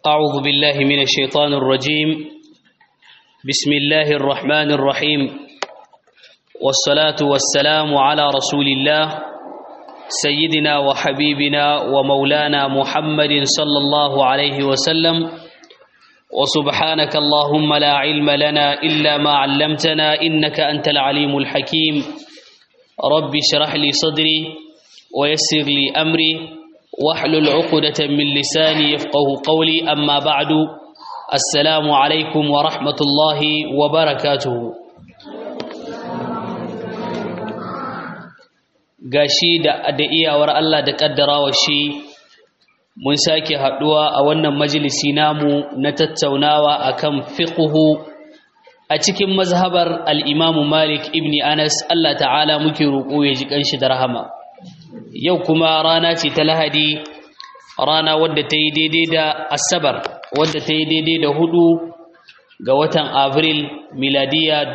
أعوذ بالله من الشيطان الرجيم بسم الله الرحمن الرحيم والصلاة والسلام على رسول الله سيدنا وحبيبنا ومولانا محمد صلى الله عليه وسلم وسبحانك اللهم لا علم لنا إلا ما علمتنا إنك أنت العليم الحكيم رب اشرح لي صدري ويسر لي أمري واحلل عقدة من لساني يفقه قولي أما بعد السلام عليكم ورحمة الله وبركاته gashi da da iyawar Allah da kaddarawa shi mun sake haduwa a wannan majalisi namu na tattaunawa akan fiqhu a cikin mazhabar al-Imam Malik ibn Anas Allah ta'ala muke roƙo ya ji kanshi da rahama yau kuma rana ce ta lahadi rana wadda ta yi daidai da asabar wadda ta yi daidai da hudu ga watan abril miladiya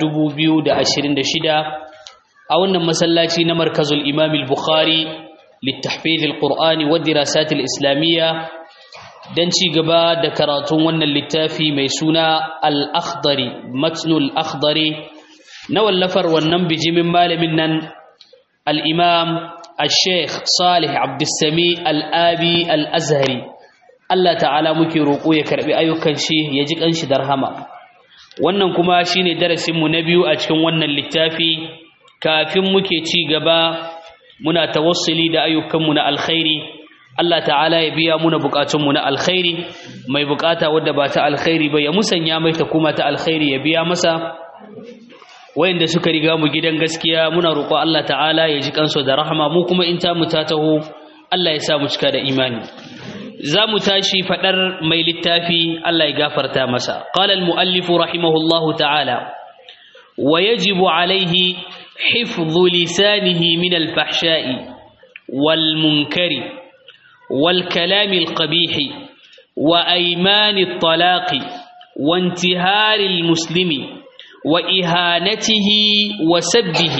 2026 a wannan masallaci na markazul imam al-bukhari littahfiz al-qur'ani wa dirasat al-islamiyya dan ci gaba da karatun wannan littafi mai suna al-akhdari matnul akhdari na wallafar wannan bijimin malamin nan al-imam الشيخ صالح عبد السميع الآبي الأزهري Allah ta'ala muke roƙo ya karɓi ayyukan shi ya ji ƙanshi da rahama wannan kuma shine darasinmu na biyu a cikin wannan littafi kafin muke ci gaba muna tawassuli da ayyukanmu na alkhairi Allah ta'ala ya biya muna buƙatunmu na alkhairi mai buƙata wadda ba ta alkhairi ba ya musanya mai ta kuma ta alkhairi ya biya masa wayanda suka riga mu gidan gaskiya muna roƙo Allah ta'ala ya ji kansu da rahama mu kuma in ta mu ta taho Allah ya sa mu cika da imani za mu tashi fadar mai littafi Allah ya gafarta masa qala al muallif rahimahullahu ta'ala wa yajibu alayhi hifdhu lisanihi min al fahsha'i wal munkari wal kalam al qabih wa ayman al talaqi wa intihar al muslimi وإهانته وسبه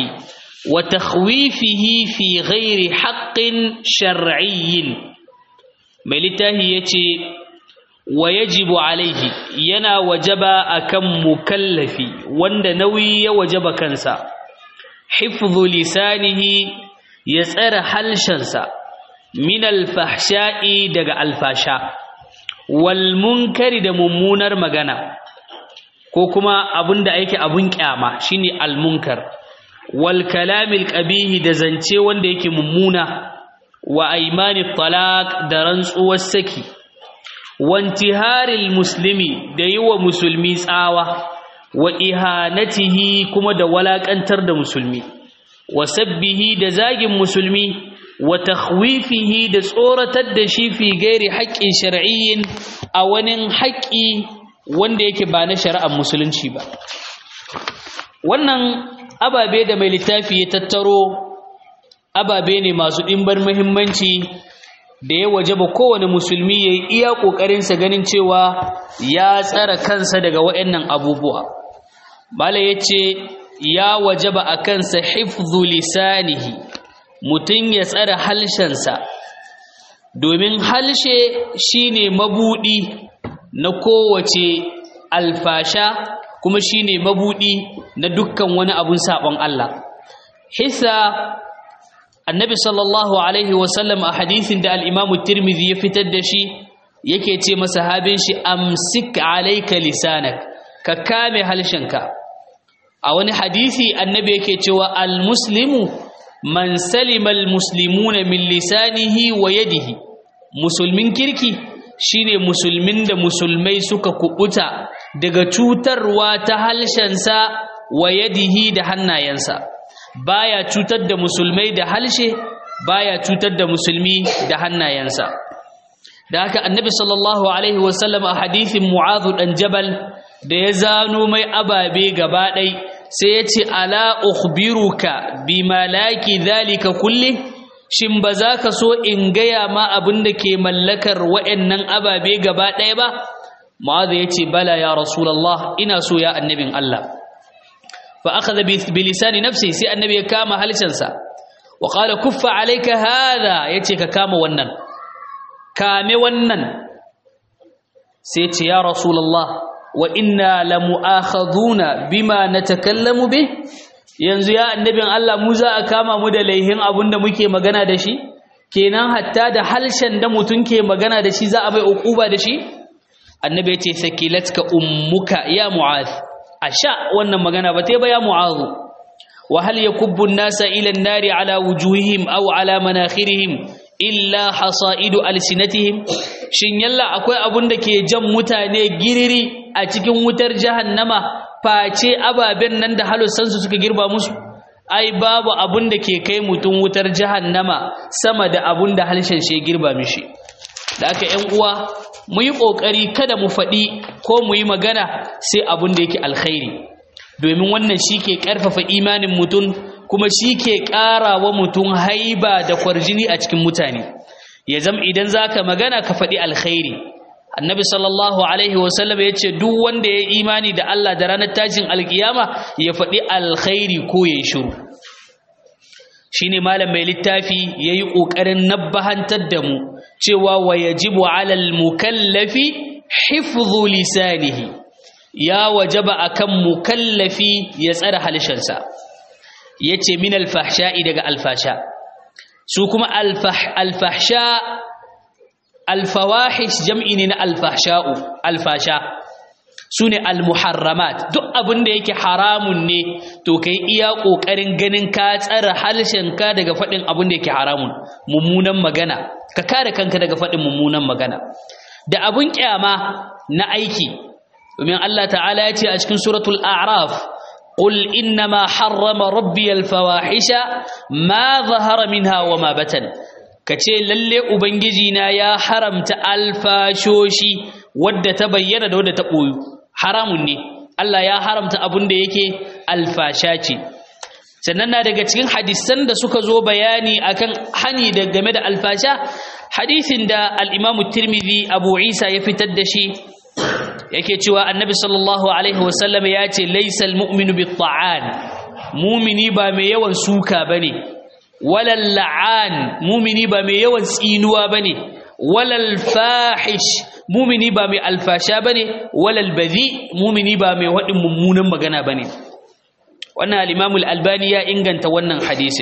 وتخويفه في غير حق شرعي ملته يتي ويجب عليه ينا وجب أكم مكلف وند نوي وجب كنسا حفظ لسانه يسأر حلشنسا من الفحشاء دق الفاشا والمنكر دممونر مغنى ko kuma abin da yake abun kyama shine almunkar wal kalamil qabihi da zance wanda yake mummuna wa aymani talaq da rantsuwar saki wantiharil muslimi da yiwa musulmi tsawa wa ihanatihi kuma da walakantar da musulmi wa sabbihi da zagin musulmi wa takhwifihi da tsoratar da shi fi gairi haƙƙin shar'iyyin a wani haƙƙi wanda yake ba na shari'ar musulunci ba wannan ababe da mai littafi ya tattaro ababe ne masu ɗimbar muhimmanci da ya wajaba kowane musulmi ya yi iya ƙoƙarinsa ganin cewa ya tsara kansa daga waɗannan abubuwa bala ya ce ya wajaba a kansa hifzu lisanihi mutum ya tsara halshensa domin halshe shine mabuɗi na kowace alfasha kuma shine mabudi na dukkan wani abun sabon Allah hisa annabi sallallahu alaihi wasallam a hadisin da al-imamu tirmidhi ya fitar da shi yake ce masa habin shi amsik alayka lisanak ka kame halshenka a wani hadisi annabi yake cewa al-muslimu man salima al-muslimuna min lisanihi wa yadihi musulmin kirki shine musulmin da musulmai suka kubuta daga cutarwa ta halshensa wa yadihi da hannayensa baya cutar da musulmai da halshe baya cutar da musulmi da hannayensa da haka annabi sallallahu alaihi wasallam a hadithin mu'adhu dan jabal da ya zano mai ababe gaba ɗai sai ya ce ala ukhbiruka bi malaki dhalika kulli shin ba za ka so in gaya ma abin da ke mallakar wa'annan ababe gaba ɗaya ba ma'aza ya ce bala ya rasulallah ina so ya annabin Allah fa aka zabi bilisani nafsi sai annabi ya kama halishansa wa ƙala kuffa alaika hada ya ce ka kama wannan kame wannan sai ce ya rasulullah wa inna lamu'akhaduna bima natakallamu bih yanzu ya annabin Allah mu za a kama mu da laihin abinda muke magana da shi kenan hatta da halshen da mutun ke magana da shi za a bai uquba da shi annabi yace sakilatka ummuka ya mu'adh asha wannan magana ba ta ba ya mu'adh wa hal yakubbu an-nasa ila an-nari ala wujuhihim aw ala manakhirihim illa hasaidu alsinatihim shin yalla akwai abun da ke jan mutane giriri a cikin wutar jahannama face ababen nan da halussansu suka girba musu ai babu abun da ke kai mutum wutar jahannama sama da abun da halshen shi girba mishi da aka ƴan uwa mu yi ƙoƙari kada mu faɗi ko mu yi magana sai abun da yake alkhairi domin wannan shi ke ƙarfafa imanin mutum kuma shi ke ƙara wa mutum haiba da kwarjini a cikin mutane ya zama idan za ka magana ka faɗi alkhairi annabi sallallahu alaihi wasallam ya ce duk wanda ya imani da Allah da ranar tashin alkiyama ya faɗi alkhairi ko ya yi shiru shi ne malam mai littafi ya yi ƙoƙarin nabbahantar da mu cewa wa yajibu alal mukallafi hifzu lisanihi ya wajaba akan mukallafi ya tsara halshensa yace min alfahsha'i daga alfasha su kuma alfahsha alfawahish jam'i ne na alfahsha'u alfasha su ne almuharramat duk abin da yake haramun ne to kai iya ƙoƙarin ganin ka tsara halshenka daga faɗin abin da yake haramun mummunan magana ka kare kanka daga faɗin mummunan magana da abin ƙyama na aiki domin Allah ta'ala ya ce a cikin suratul a'raf قل إنما حرم ربي الفواحش ما ظهر منها وما بطن kace lalle ubangijina ya haramta alfashoshi wadda ta bayyana da wadda ta boyu haramun ne Allah ya haramta abun da yake alfasha ce sannan na daga cikin hadisan da suka zo bayani akan hani da game da alfasha hadisin da al-Imam Tirmidhi Abu Isa ya fitar da shi yake cewa annabi sallallahu alaihi wasallam ya ce laisal mu'minu bitta'an mumini ba mai yawan suka bane walal la'an mumini ba mai yawan tsinuwa bane walal fahish mumini ba mai alfasha bane walal badhi mumini ba mai wadin mummunan magana bane wannan al-imam al-albani ya inganta wannan hadisin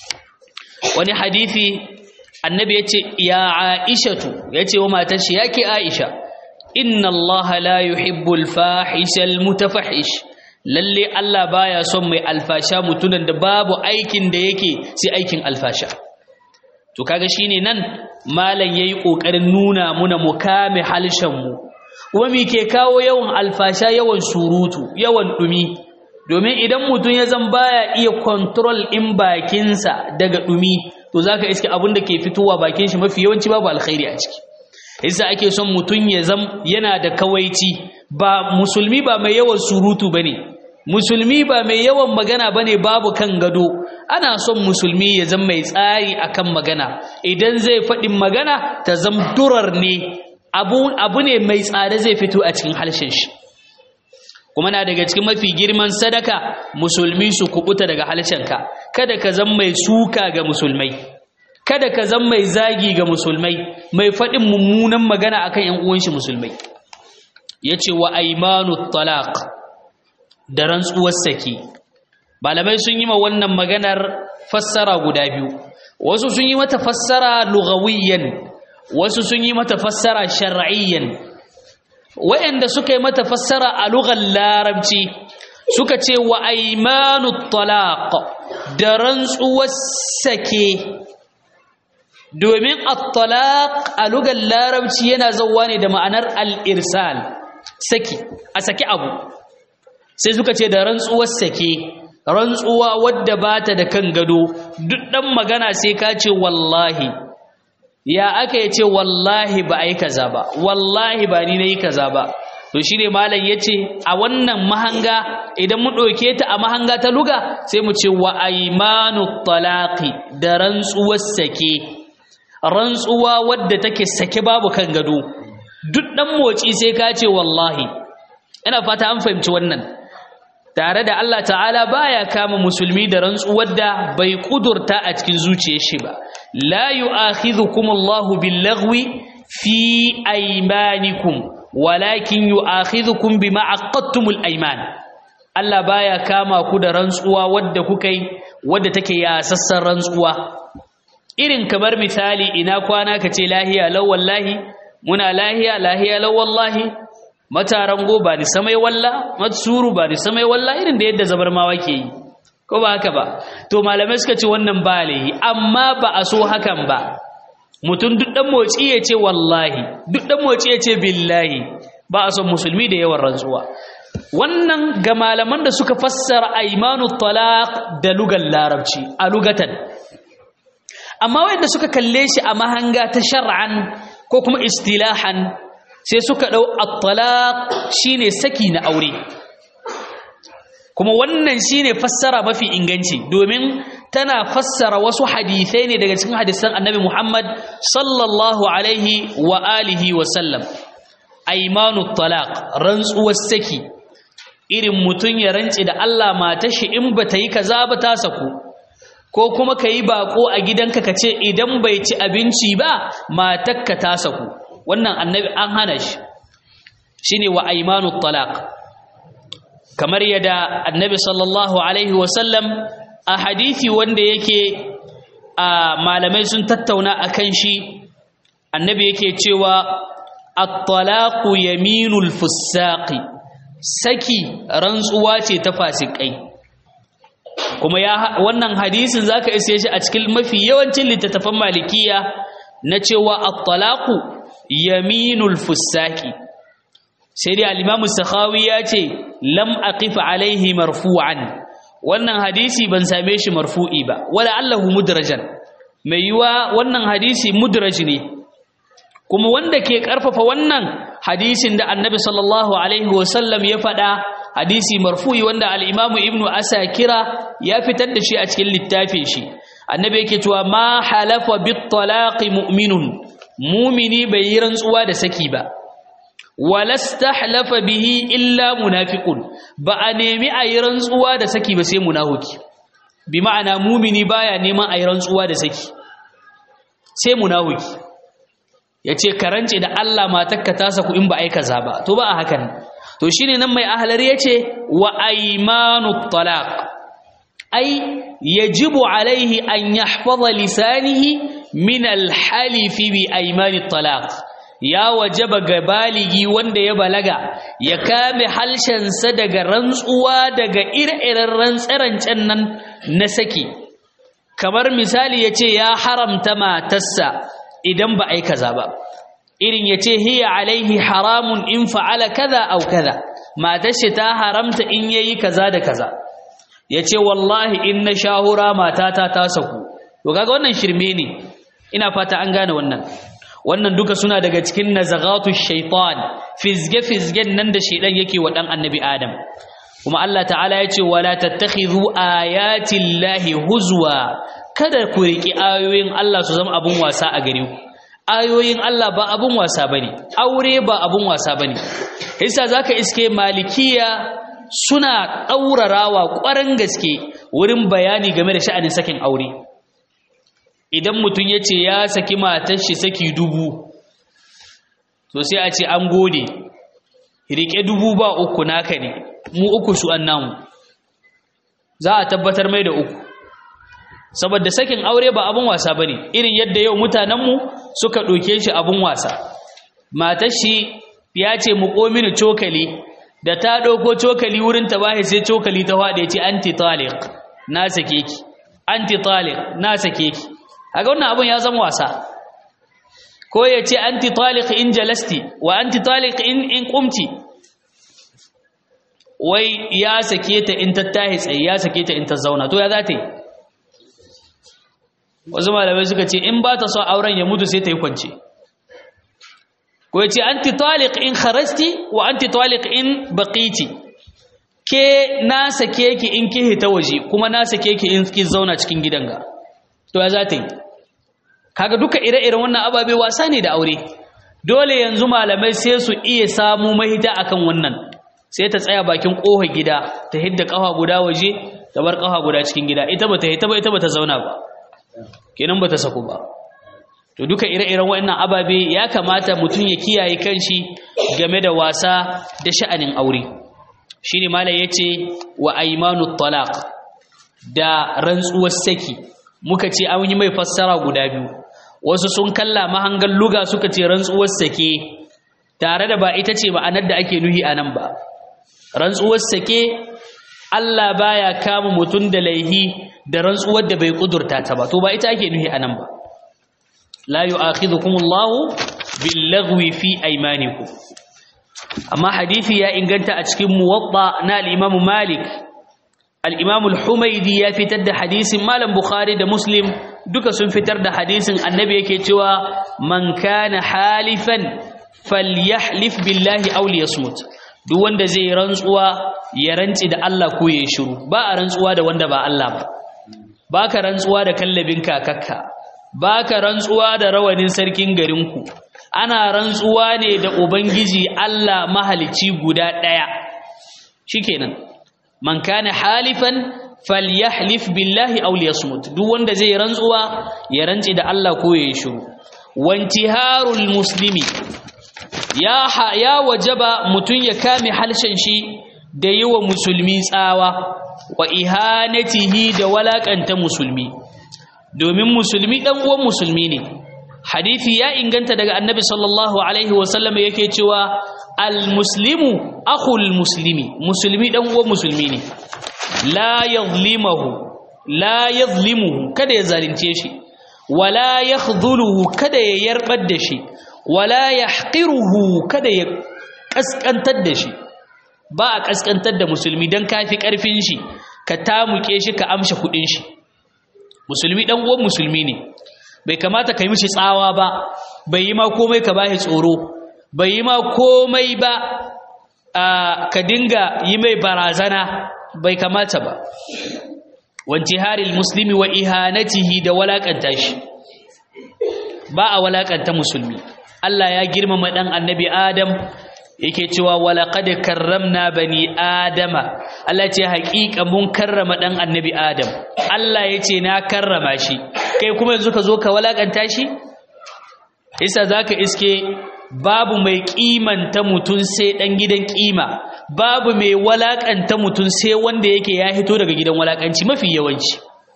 wani hadisi annabi yace ya aishatu yace wa matar shi yake aisha inna allaha la yuhibbul fahishal mutafahish lalle Allah baya son mai alfasha mutunan da babu aikin da yake sai aikin alfasha to kaga shine nan malam yayi kokarin nuna muna mukame halshen mu kuma me ke kawo yawan alfasha yawan surutu yawan dumi domin idan mutum ya zan baya iya control in bakinsa daga dumi to zaka iske abin da ke fitowa bakin shi mafi yawanci babu alkhairi a ciki yasa ake son mutum ya zam yana da kawaici ba musulmi ba mai yawan surutu bane musulmi ba mai yawan magana bane babu kan gado ana son musulmi ya zama mai tsari akan magana idan zai faɗin magana ta zam durar ne abu, abu ne mai tsada zai fito a cikin harshen shi kuma na daga cikin mafi girman sadaka musulmi su kubuta daga harshenka kada ka zama mai suka ga musulmai kada ka zama mai zagi ga musulmai mai faɗin mummunan magana akan ƴan uwan shi musulmai yace wa aymanu talaq da rantsuwar saki malamai sun yi ma wannan maganar fassara guda biyu wasu sun yi mata fassara lugawiyyan wasu sun yi mata fassara shar'iyyan wayanda suka yi mata fassara a lugar larabci suka ce wa aymanu talaq da rantsuwar sake domin at-talaq a lugar larabci yana zauwa ne da ma'anar al-irsal saki a saki abu sai suka ce da rantsuwar sake rantsuwa wadda bata da kan gado duk dan magana sai ka ce wallahi ya aka yace wallahi ba ai kaza ba wallahi ba ni nayi kaza ba to shine malam yace a wannan mahanga idan mu ɗauke ta a mahanga ta luga sai mu ce wa aymanu talaqi da rantsuwar sake rantsuwa wadda take sake babu kan gado duk dan moci sai ka ce wallahi ina fata an fahimci wannan tare da Allah ta'ala baya kama musulmi da rantsuwar da bai kudurta a cikin zuciyar shi ba la yu'akhidhukum Allahu bil-laghwi fi aymanikum walakin yu'akhidhukum bima aqadtumul ayman Allah baya kama ku da rantsuwa wadda kuka yi wadda take ya sassan rantsuwa irin kamar misali ina kwana kace lahiya law wallahi muna lahiya lahiya law wallahi mataran go ba ni samai walla matsuru ba ni samai walla irin da yadda zabarmawa ke yi ko ba haka ba to malamai suka ce wannan ba laihi amma ba a so hakan ba mutum duk dan motsi ya ce wallahi duk dan motsi ya ce billahi ba a son musulmi da yawan rantsuwa wannan ga malaman da suka fassara aymanu talaq da lugal larabci a lugatan amma wanda suka kalle shi a mahanga ta shar'an ko kuma istilahan sai suka dau at-talaq shine saki na aure kuma wannan shine fassara mafi inganci domin tana fassara wasu hadisai ne daga cikin hadisan Annabi Muhammad sallallahu alaihi wa alihi wa sallam aymanu talaq rantsuwar saki irin mutun ya rantsi da Allah matar shi in bata yi kaza ba ta saku ko kuma kai bako a gidanka kace idan bai ci abinci ba matarka ta saku wannan annabi an hana shi shine wa aymanu talaq kamar yadda annabi sallallahu alaihi wasallam a hadithi wanda yake a malamai sun tattauna akan shi annabi yake cewa at-talaqu yaminul fusaqi saki rantsuwa ce ta fasikai kuma ya wannan hadisin zaka isa shi a cikin mafi yawancin littattafan malikiya na cewa at-talaqu yaminul fusaqi sai dai al-imamu sakhawi ya ce lam aqif alaihi marfu'an wannan hadisi ban same shi marfu'i ba wala allahu mudrajan mai yiwa wannan hadisi mudraj ne kuma wanda ke karfafa wannan hadisin da annabi sallallahu alaihi wasallam ya faɗa hadisi marfu'i wanda al-imamu ibnu asakira ya fitar da shi a cikin littafin shi annabi yake cewa ma halafa bit talaqi mu'minun mumini bai yi rantsuwa da saki ba walastahlafa bihi illa munafiqun ba a nemi a yi rantsuwa da saki ba sai munafiki bi ma'ana mumini baya neman a yi rantsuwa da saki sai munafiki yace karance da Allah matakka ta saku in ba ai kaza ba to ba a hakan to shine nan mai ahlar yace wa aymanu talaq ai yajibu alaihi an yahfaza lisanihi min alhalifi bi aymani talaq ya wajaba ga baligi wanda ya balaga ya kame halshensa daga rantsuwa daga ire-iren rantsarancen nan na saki kamar misali ya ce ya haramta matarsa idan ba ai kaza ba irin ya ce hiya alaihi haramun in fa'ala kaza au kaza matarsa ta haramta in yayi kaza da kaza ya ce wallahi in na shahura matata ta saku to kaga wannan shirme ne ina fata an gane wannan wannan duka suna daga cikin nazagatu shaitan fizge fizgen nan da shaidan yake wa dan annabi adam kuma Allah ta'ala ya ce wala tattakhidhu ayati llahi huzwa kada ku riki ayoyin Allah su zama abun wasa a gare ku ayoyin Allah ba abun wasa bane aure ba abun wasa bane yasa zaka iske malikiya suna daurarawa ƙwaran gaske wurin bayani game da sha'anin sakin aure idan mutum ya ce ya saki matar shi saki dubu to sai a ce an gode rike dubu ba uku naka ne mu uku su an namu za a tabbatar mai da uku saboda sakin aure ba abin wasa bane irin yadda yau mutanenmu suka ɗauke shi abin wasa matar shi ya ce mu mini cokali da ta ɗauko cokali wurin ta bahi sai cokali ta faɗe ce anti taliq na sake ki anti taliq na sake ki kaga wannan abun ya zama wasa ko ya ce anti taliq in jalasti wa anti taliq in in qumti wai ya sake ta in tattahi tsaye ya sake ta in ta zauna to ya za ta yi wasu malamai suka ce in ba ta son auren ya mutu sai ta yi kwance ko ya ce anti taliq in kharasti wa anti taliq in baqiti ke na sake ki in ki hita waje kuma na sake ki in ki zauna cikin gidan ga to ya za ta yi kaga duka ire-iren wannan ababe wasa ne da aure dole yanzu malamai sai su iya samu mahita akan wannan sai ta tsaya bakin ƙofar gida ta hidda ƙafa guda waje ta bar ƙafa guda cikin gida ita bata hita ba ita bata zauna ba kenan bata saku ba to duka ire-iren waɗannan ababe ya kamata mutum ya kiyaye kanshi game da wasa da sha'anin aure shine malai yace wa aymanut talaq da rantsuwar saki muka ce an yi mai fassara guda biyu wasu sun kalla mahangan luga suka ce rantsuwar sake tare da ba ita ce ma'anar da ake nuhi a nan ba rantsuwar sake Allah baya kama mutum da laihi da rantsuwar da bai kudurta ta ba to ba ita ake nuhi a nan ba la yu'akhidhukumullahu bil-laghwi fi aymanikum amma hadisi ya inganta a cikin muwatta na al-Imam Malik al-Imam al-Humaydi ya fitar da hadisin Malam Bukhari da Muslim duka sun fitar da hadisin Annabi yake cewa man kana halifan falyahlif billahi aw liyasmut duk wanda zai rantsuwa ya rantsi da Allah ko ya shiru ba a rantsuwa da wanda ba Allah ba baka rantsuwa da kallabin kakakka baka rantsuwa da rawanin sarkin garinku ana rantsuwa ne da ubangiji Allah mahalicci guda daya shikenan man kana halifan falyahlif billahi aw liyasmut duk wanda zai rantsuwa ya rantsi da Allah ko ya shiru wantiharul muslimi ya ya wajaba mutun ya kame halshen shi da yiwa musulmi tsawa wa ihanatihi da walakanta musulmi domin musulmi dan uwan musulmi ne hadisi ya inganta daga annabi sallallahu alaihi wasallam yake cewa almuslimu akhul muslimi musulmi dan uwan musulmi ne la yadhlimuhu la yadhlimuhu kada ya zalunce shi wala yakhdhuluhu kada ya yarbar da shi wala yahqiruhu kada ya kaskantar da shi ba a kaskantar da musulmi dan kafi karfin shi ka tamuke shi ka amsha kudin shi musulmi dan uwan musulmi ne bai kamata ka yi mishi tsawa ba bai yi ma komai ka bashi tsoro bai yi ma komai ba ka dinga yi mai barazana bai kamata ba wanti haril muslimi wa ihanatihi da walakanta shi ba a walakanta musulmi Allah ya girmama dan annabi Adam yake cewa walaqad karramna bani adama Allah ce haƙiƙa mun karrama dan annabi Adam Allah yace na karrama shi kai kuma yanzu ka zo ka walakanta shi isa zaka iske babu mai kimanta mutun sai dan gidan kima babu mai walakanta mutun sai wanda yake ya hito daga gidan walakanci mafi yawanci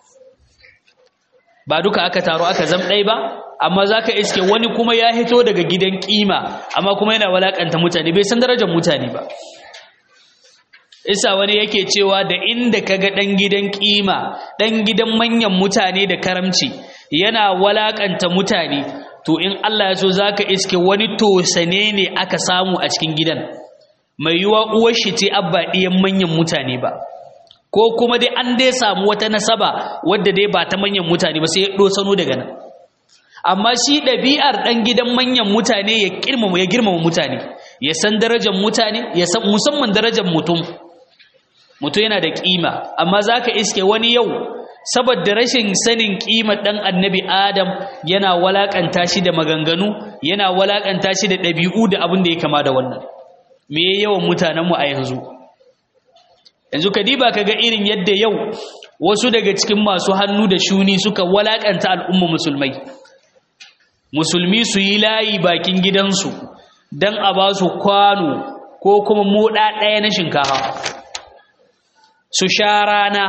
ba duka aka taro aka zam dai ba amma zaka iske wani kuma ya hito daga gidan kima amma kuma yana walakanta mutane bai san darajar mutane ba isa wani yake cewa da inda kaga dan gidan kima dan gidan manyan mutane da karamci yana walakanta mutane to in Allah ya so zaka iske wani tosane ne aka samu a cikin gidan mai yiwa uwar shi ce abba diyan manyan mutane ba ko kuma dai an dai samu wata nasaba wadda dai ba ta manyan mutane ba sai ya dosano daga nan amma shi ɗabi'ar ɗan gidan manyan mutane ya girmama ya girmama mutane ya san darajar mutane ya san musamman darajar mutum mutum yana da kima amma zaka iske wani yau saboda rashin sanin kimar dan annabi adam yana walakanta shi da maganganu yana walakanta shi da ɗabi'u da abin da ya kama da wannan me yawan mutanenmu a yanzu yanzu kadiba kaga irin yadda yau wasu daga cikin masu hannu da shuni suka walakanta al'umma musulmai musulmi su yi layi bakin gidansu don a ba su kwano ko kuma moɗa ɗaya na shinkafa su sha rana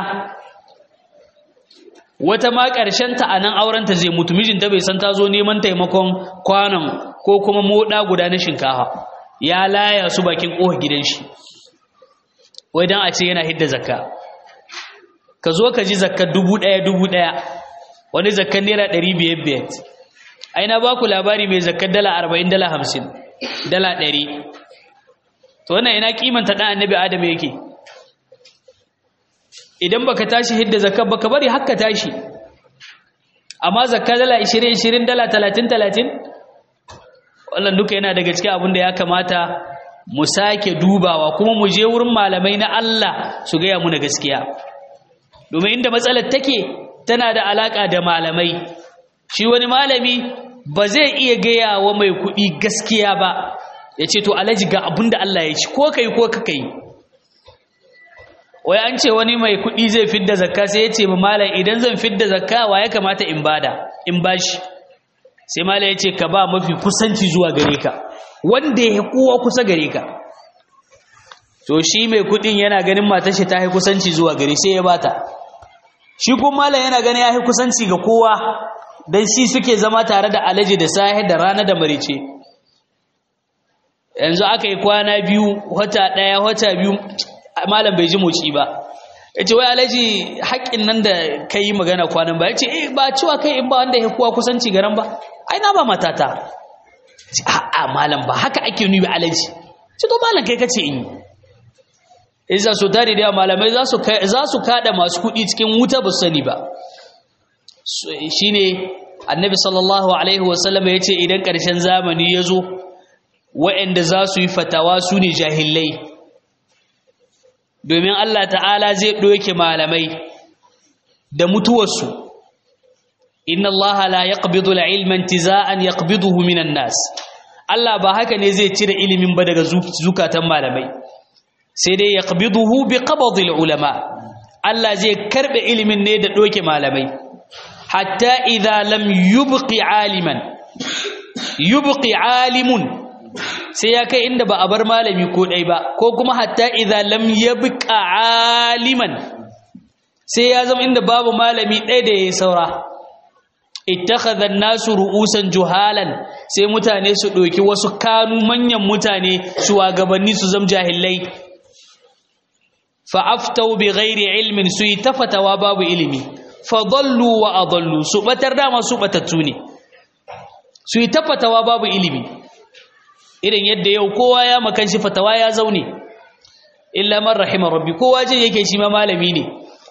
wata ma ta a nan aurenta zai mutu mijinta bai san ta zo neman taimakon kwanon ko kuma moɗa guda na shinkafa ya laya su bakin ƙofa gidan shi wai don a ce yana hidda zakka ka zo ka ji zakka dubu ɗaya dubu ɗaya wani zakkan naira ɗari biyar biyar ai na ba ku labari mai zakkar dala arba'in dala hamsin dala ɗari to wannan ina kimanta ɗan annabi adam yake idan baka tashi hidda zakar baka bari hakka tashi amma zakka dala 20 20 dala 30 30 wannan duka yana daga cikin abin da ya kamata mu sake dubawa kuma mu je wurin malamai na Allah su gaya mu na gaskiya domin inda matsalar take tana da alaka da malamai shi wani malami ba zai iya gaya wa mai kuɗi gaskiya ba ya ce to alaji ga abin da Allah ya ci ko kai ko ka kai wai an ce wani mai kuɗi zai fidda zakka sai ya ce ma malam idan zan fidda zakka wa ya kamata in bada in bashi sai mala ya ce ka ba mafi kusanci zuwa gare ka wanda ya kowa kusa gare ka to shi mai kudin yana ganin matar shi ta yi kusanci zuwa gare sai ya bata shi kuma mala yana ganin ya yi kusanci ga kowa dan shi suke zama tare da alaji da sahi da rana da marice yanzu aka yi kwana biyu wata ɗaya wata biyu malam bai ji moci ba ya ce wai alaji haƙƙin nan da ka yi magana kwanan ba ya ce eh ba cewa kai in ba wanda ya kowa kusanci garan ba ai na ba matata a'a malam ba haka ake nuni alaji ce to malam kai kace in yi isa so tare da malamai za su za su kada masu kuɗi cikin wuta ba sani ba shine annabi sallallahu alaihi wasallam ya ce idan ƙarshen zamani ya zo wa'anda za su yi fatawa su ne jahillai domin Allah ta'ala zai ɗoke malamai da mutuwarsu inna Allah la yaqbidu al-ilma intiza'an yaqbiduhu minan nas Allah ba haka ne zai cire ilimin ba daga zukatan malamai sai dai yaqbiduhu bi qabdi ulama Allah zai karbe ilimin ne da ɗoke malamai hatta idza lam yubqi aliman yubqi alimun sai ya kai inda ba a bar malami ko ɗai ba ko kuma hatta idza lam yabqa aliman sai ya zama inda babu malami ɗaya da yayi saura ittakhadha an-nasu ru'usan juhalan sai mutane su ɗauki wasu kanu manyan mutane shugabanni su zama jahilai fa aftau bi ghairi ilmin su yi tafatawa babu ilimi fa dallu wa adallu su batar dama su batattu ne su yi tafatawa babu ilimi irin yadda yau kowa ya makan shi fatawa ya zaune illa man rahima rabbi kowa jin yake shi ma malami ne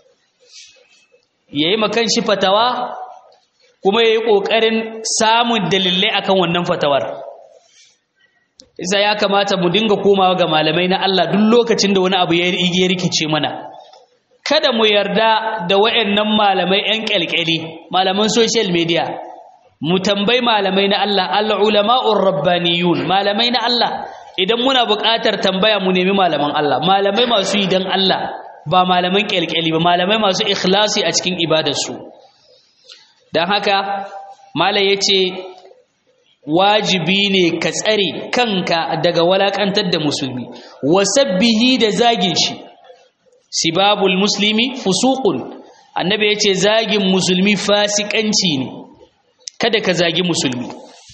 yayi makan shi fatawa kuma yayi kokarin samun dalilai akan wannan fatawar isa ya kamata mu dinga komawa ga malamai na Allah duk lokacin da wani abu ya rikice mana kada mu yarda da wayannan malamai yan kyalkyali malaman social media mu tambayi malamai na Allah al-ulama'ur rabbaniyun malamai na Allah idan muna buƙatar tambaya mu nemi malaman Allah malamai masu yi dan Allah ba malaman kyalkyali ba malamai masu ikhlasi a cikin ibadarsu dan haka malai yace wajibi ne ka tsare kanka daga walakantar da musulmi wasabbihi da zagin shi sibabul muslimi fusuqun annabi yace zagin musulmi fasikanci ne kada ka zagi musulmi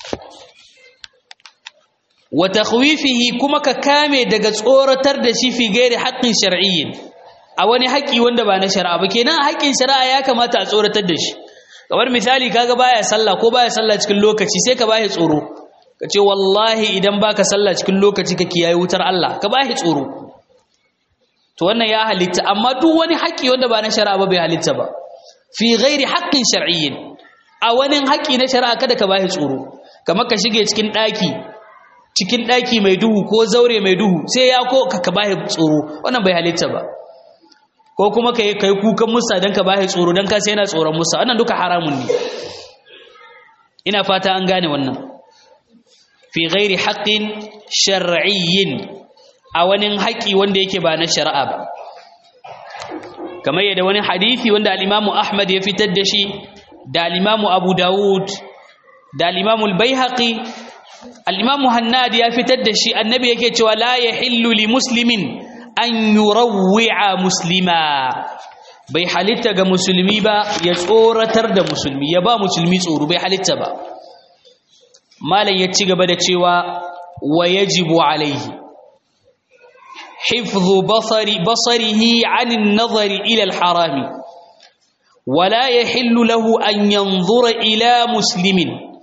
wa takhwifihi kuma ka kame daga tsoratar da shi fi gairi haqqin shar'iyyin a wani haƙi wanda ba na shari'a ba kenan haƙin shari'a ya kamata a tsoratar da shi kamar misali kaga baya sallah ko baya sallah cikin lokaci sai ka bashi tsoro ka ce wallahi idan baka sallah cikin lokaci ka kiyaye wutar Allah ka bashi tsoro to wannan ya halitta amma duk wani haƙi wanda ba na shari'a ba bai halitta ba fi ghairi haqqin shar'iyyin a wani haƙi na shari'a kada ka bashi tsoro kamar ka shige cikin ɗaki cikin ɗaki mai duhu ko zaure mai duhu sai ya ko ka bashi tsoro wannan bai halitta ba ko kuma kai kai kukan musa dan ka bashi tsoro dan ka sai yana tsoron musa wannan duka haramun ne ina fata an gane wannan fi ghairi haqqin shar'iyyin a wani haƙi wanda yake ba na shari'a ba kamar yadda wani hadisi wanda al-Imam Ahmad ya fitar da shi da al-Imam Abu Dawud da al-Imam al-Baihaqi al-Imam Hannad ya fitar da shi annabi yake cewa la yahillu li muslimin an yurawwi'a muslima bai halitta ga musulmi ba ya tsoratar da musulmi ya ba musulmi tsoro bai halitta ba malam ya ci gaba da cewa wa yajibu alaihi hifdhu basari basarihi 'an an-nazari ila al-haram ولا يحل له أن ينظر إلى مسلم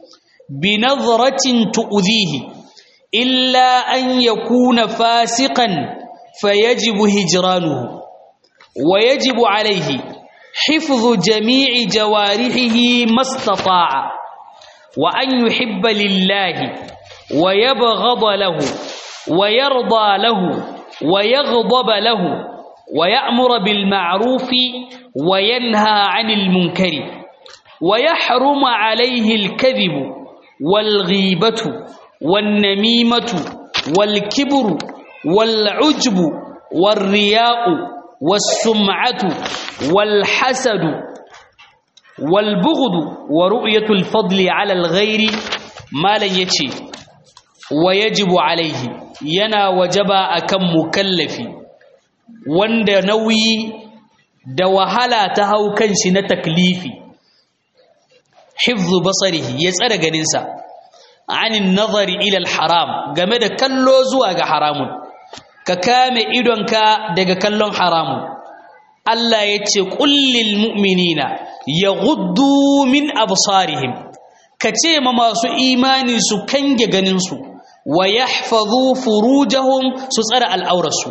بنظرة تؤذيه إلا أن يكون فاسقا فيجب هجرانه ويجب عليه حفظ جميع جوارحه ما استطاع وأن يحب لله ويبغض له ويرضى له ويغضب له ويأمر بالمعروف وينهى عن المنكر ويحرم عليه الكذب والغيبة والنميمة والكبر والعجب والرياء والسمعة والحسد wal bughd wa ru'yatul fadli 'ala al-ghairi malan yace wa yajibu alaihi yana wajaba akan mukallafi wanda nauyi da wahala ta hau kanshi na taklifi hifzu basarihi ya tsare ganinsa anin nazari ila haram game da kallo zuwa ga haramun ka kame idonka daga kallon haramun Allah ya ce kullil mu'minina yaghuddu min absarihim ka ce ma masu imani su kange ganinsu wa yahfazu furujahum su tsare al'aurarsu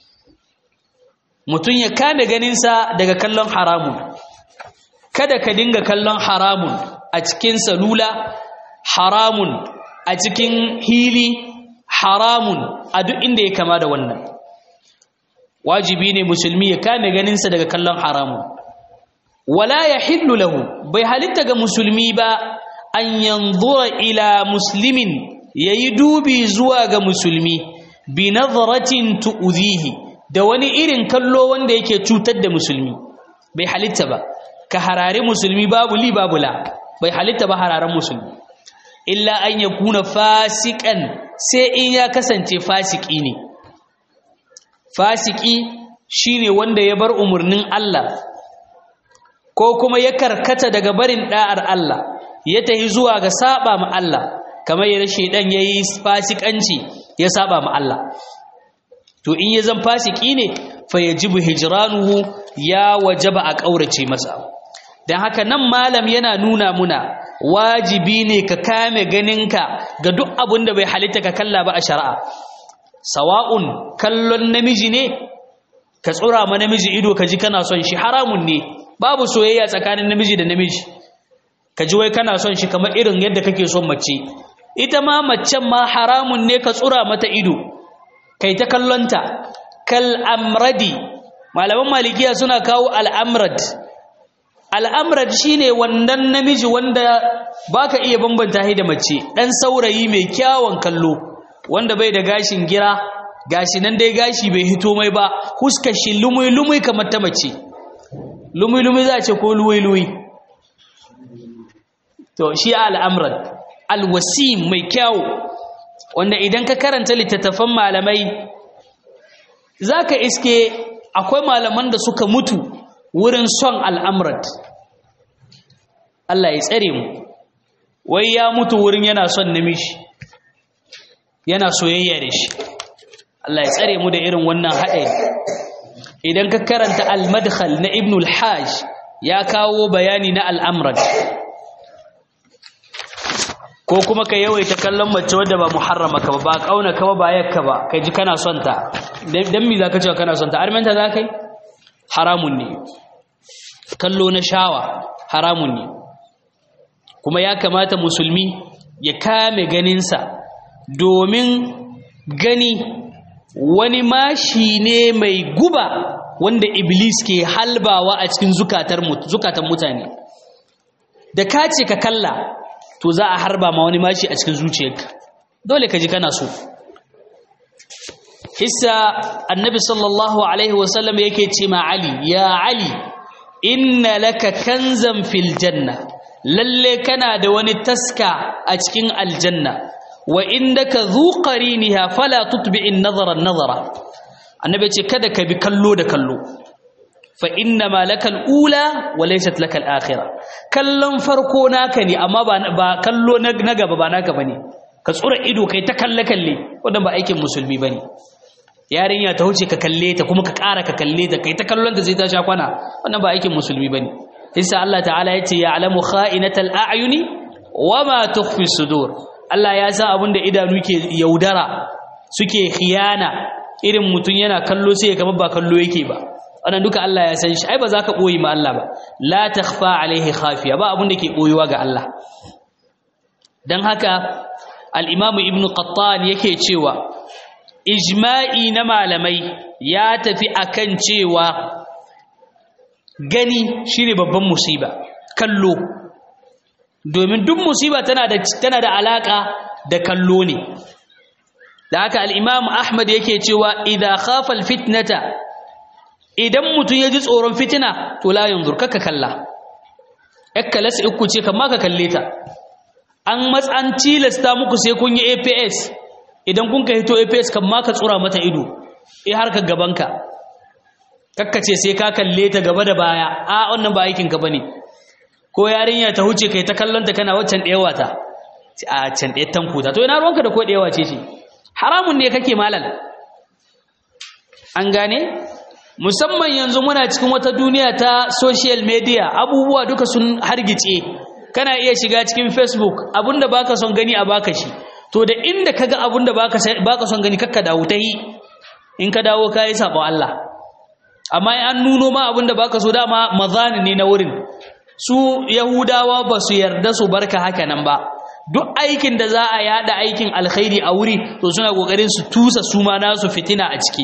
mutum ya kame ganinsa daga kallon haramun kada ka dinga kallon haramun a cikin salula haramun a cikin hili haramun a duk inda ya kama da wannan wajibi ne musulmi ya kame ganinsa daga kallon haramun wala ya hillu lahu bai halitta ga musulmi ba an yanzura ila muslimin yayi dubi zuwa ga musulmi bi nazaratin tu'zihi da wani irin kallo wanda yake cutar da musulmi bai halitta ba ka harare musulmi babu li babu la bai halitta ba hararen musulmi illa an yakuna fasikan sai in ya kasance fasiki ne fasiki shine wanda ya bar umarnin Allah ko kuma ya karkata daga barin da'ar Allah ya tahi zuwa ga saba ma Allah kamar yadda shedan yayi fasikanci ya saba ma Allah to in ya zan fasiki ne fa yajibu hijranuhu ya wajaba a kaurace masa dan haka nan malam yana nuna muna wajibi ne ka kame ganinka ga duk abin da bai halitta ka kalla ba a shari'a sawa'un kallon namiji ne ka tsura ma namiji ido ka ji kana son shi haramun ne babu soyayya tsakanin namiji da namiji ka ji wai kana son shi kamar irin yadda kake son mace ita ma macen ma haramun ne ka tsura mata ido kai ta kallonta kal amradi malaman malikiya suna kawo al'amrad al'amrad shine wannan namiji wanda baka iya bambanta shi da mace dan saurayi mai kyawun kallo wanda bai da gashin gira gashi nan dai gashi bai hito mai ba huskar shi lumui lumui kamar ta mace lumui lumui za a ce ko luwai luwai to shi al'amrad alwasim mai kyawu wanda idan ka karanta littattafan malamai za ka iske akwai malaman da suka mutu wurin son al'amrat Allah ya tsare mu wai ya mutu wurin yana son namiji yana soyayya da shi Allah ya tsare mu da irin wannan haɗari idan ka karanta al-madkhal na ibn al-hajj ya kawo bayani na al'amrat ko kuma ka yawaita kallon mace wadda ba muharrama ka ba ba kauna ka ba ba yakka ba kai ji kana son ta dan me zaka cewa kana son ta armenta zakai haramun ne kallo na shawa haramun ne kuma ya kamata musulmi ya kame ganinsa domin gani wani mashi ne mai guba wanda iblis ke halbawa a cikin zukatan mutane da ka ce ka kalla to za a harba ma wani mashi a cikin zuciyarka dole ka ji kana so hissa annabi sallallahu alaihi wasallam yake ce ma ali ya ali inna laka kanzan fil janna lalle kana da wani taska a cikin aljanna wa indaka dhu qariniha fala tutbi'in nazara nazara annabi ce kada ka bi kallo da kallo fa inna ma lakal ula wa laysat lakal akhirah kallon farko naka ne amma ba ba kallo na gaba ba naka bane ka tsura ido kai ta kalle kalle wannan ba aikin musulmi bane yarinya ta huce ka kalle ta kuma ka ƙara ka kalle ta kai ta kallon ta sai ta sha kwana wannan ba aikin musulmi bane isa Allah ta'ala yace ya'lamu kha'inatal a'yuni wama tukhfi sudur Allah ya san abin da idanu ke yaudara suke khiyana irin mutun yana kallo sai kamar ba kallo yake ba wannan duka Allah ya san shi ai ba za ka boye ma Allah ba la takhfa alaihi khafiya ba abin da ke boyewa ga Allah dan haka al-Imam Ibn Qattan yake cewa ijma'i na malamai ya tafi akan cewa gani shine babban musiba kallo domin duk musiba tana da tana da alaka da kallo ne da haka al-Imam Ahmad yake cewa idza khafa al-fitnata idan mutum ya ji tsoron fitina to la yanzur kaka kalla ekkalas uku ce kamma ka kalle ta an matsan tilasta muku sai kun yi APS idan kun ka hito APS kamma ka tsura mata ido eh har ka gabanka kakkace sai ka kalle ta gaba da baya a wannan ba aikin ka bane ko yarinya ta huce kai ta kallon ta kana waccan ɗewa ta a can ɗaya tankuta to ina ruwanka da ko ɗewa ce ce haramun ne kake malal an gane musamman yanzu muna cikin wata duniya ta social media abubuwa duka sun hargice kana iya shiga cikin facebook abinda baka son gani a baka shi to da inda kaga abinda baka baka son gani kakka dawo ta yi in ka dawo kai sabo Allah amma an nuno ma abinda baka so dama mazani ne na wurin su yahudawa ba su yarda su barka haka nan ba duk aikin da za a yada aikin alkhairi a wuri to suna kokarin su tusa su ma nasu fitina a ciki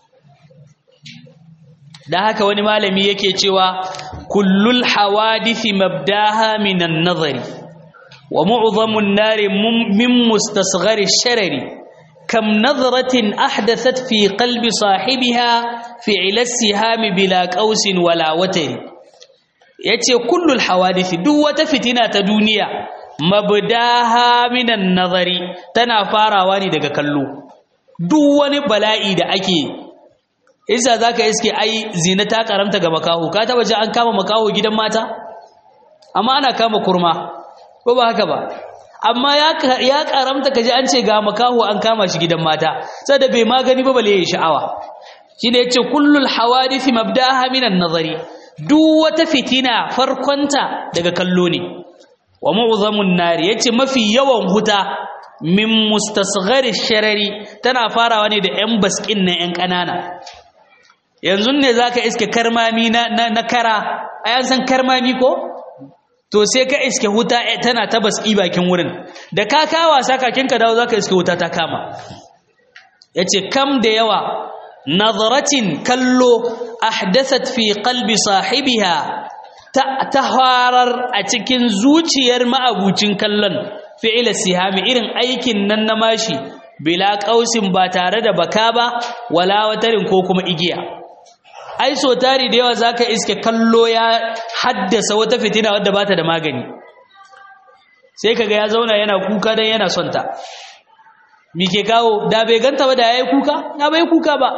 da haka wani malami yake cewa kullul hawadithi mabdaha minan nazari wa mu'zamun nari min mustasghari sharari kam nazratin ahdathat fi qalbi sahibiha fi'la sihami bila qausin wala watari yace kullul hawadithi duk wata fitina ta duniya mabdaha minan nazari tana farawa ne daga kallo duk wani bala'i da ake isa za ka iske ai zina ta karamta ga makaho ka taba ji an kama makaho gidan mata amma ana kama kurma ko ba haka ba amma ya karamta ka ji an ce ga makaho an kama shi gidan mata sai da bai magani ba bale ya sha'awa shi ne ya ce kullul hawadisi mabdaha minan nazari duk wata fitina farkonta daga kallo ne wa mu'zamun nari yace mafi yawan huta min mustasghari sharari tana farawa ne da yan baskin na yan kanana yanzu ne zaka iske karmami na na, kara ayan san karmami ko to sai ka iske huta tana ta baski bakin wurin da ka kawa sakakin ka dawo zaka iske huta ta kama yace kam da yawa nazaratin kallo ahdathat fi qalbi sahibiha ta harar a cikin zuciyar ma'abucin kallon fi'ila sihami irin aikin nan na mashi bila ƙausin ba tare da baka ba wala watarin ko kuma igiya ai so tari da yawa zaka iske kallo ya haddasa wata fitina wadda bata da magani sai kaga ya zauna yana kuka dan yana son ta me ke kawo da bai ganta ba da yayi kuka na bai kuka ba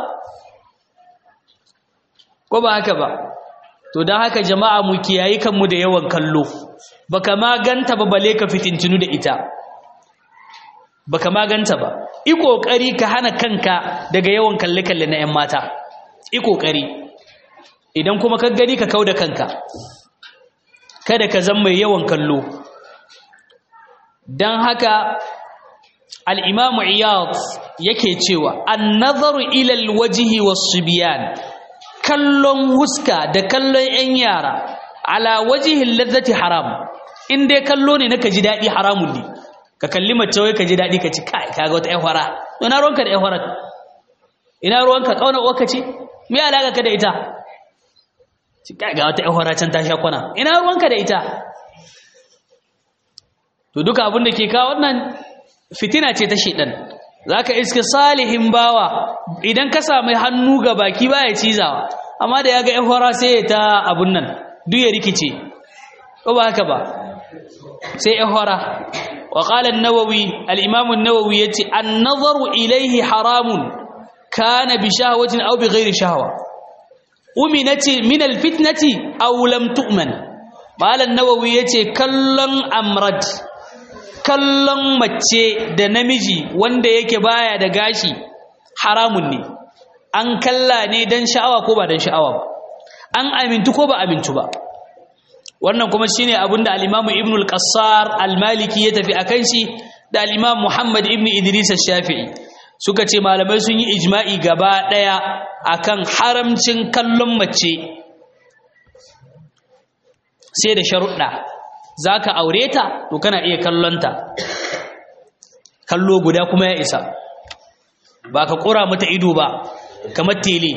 ko ba haka ba to don haka jama'a mu kiyayi kanmu da yawan kallo baka ma ganta ba bale ka fitintinu da ita baka ma ganta ba i kokari ka hana kanka daga yawan kalle kalle na 'yan mata i kokari idan kuma ka gani ka kauda kanka kada ka zama mai yawan kallo don haka al-imamu iyad yake cewa an-nazaru ila al-wajhi was-subyan kallon huska da kallon 'yan yara ala wajihin lazzati haram in dai kallo ne na ka ji daɗi haramun ne ka kalli mace wai ka ji daɗi ka ci kai kaga wata 'yan fara ina ruwanka da 'yan fara ina ruwanka ƙauna uwarka ce me alaƙa ka da ita ci kai ga wata 'yan fara can ta sha kwana ina ruwanka da ita to duka abin da ke kawo wannan fitina ce ta shedan zaka iske salihin bawa idan ka samu hannu ga baki baya cizawa amma da yaga ihora sai ya ta abun nan duk ya rikice ko ba haka ba sai ihora wa qala an-nawawi al-imam an-nawawi yace an-nazaru ilayhi haramun kana bi shahwatin aw bi ghairi shahwa uminati min al-fitnati aw lam tu'man malan nawawi yace kallon amrad kallon mace da namiji wanda yake baya da gashi haramun ne an kalla ne dan sha'awa ko ba dan sha'awa ba an amintu ko ba amintu ba wannan kuma shine abinda al-Imam Ibn al-Qassar al-Maliki ya tafi akan shi da al-Imam Muhammad ibn Idris al-Shafi'i suka ce malamai sun yi ijma'i gaba daya akan haramcin kallon mace sai da sharuɗa za ka aure ta to kana iya kallonta kallo guda kuma ya isa ba ka ƙura mata ido ba kamar tele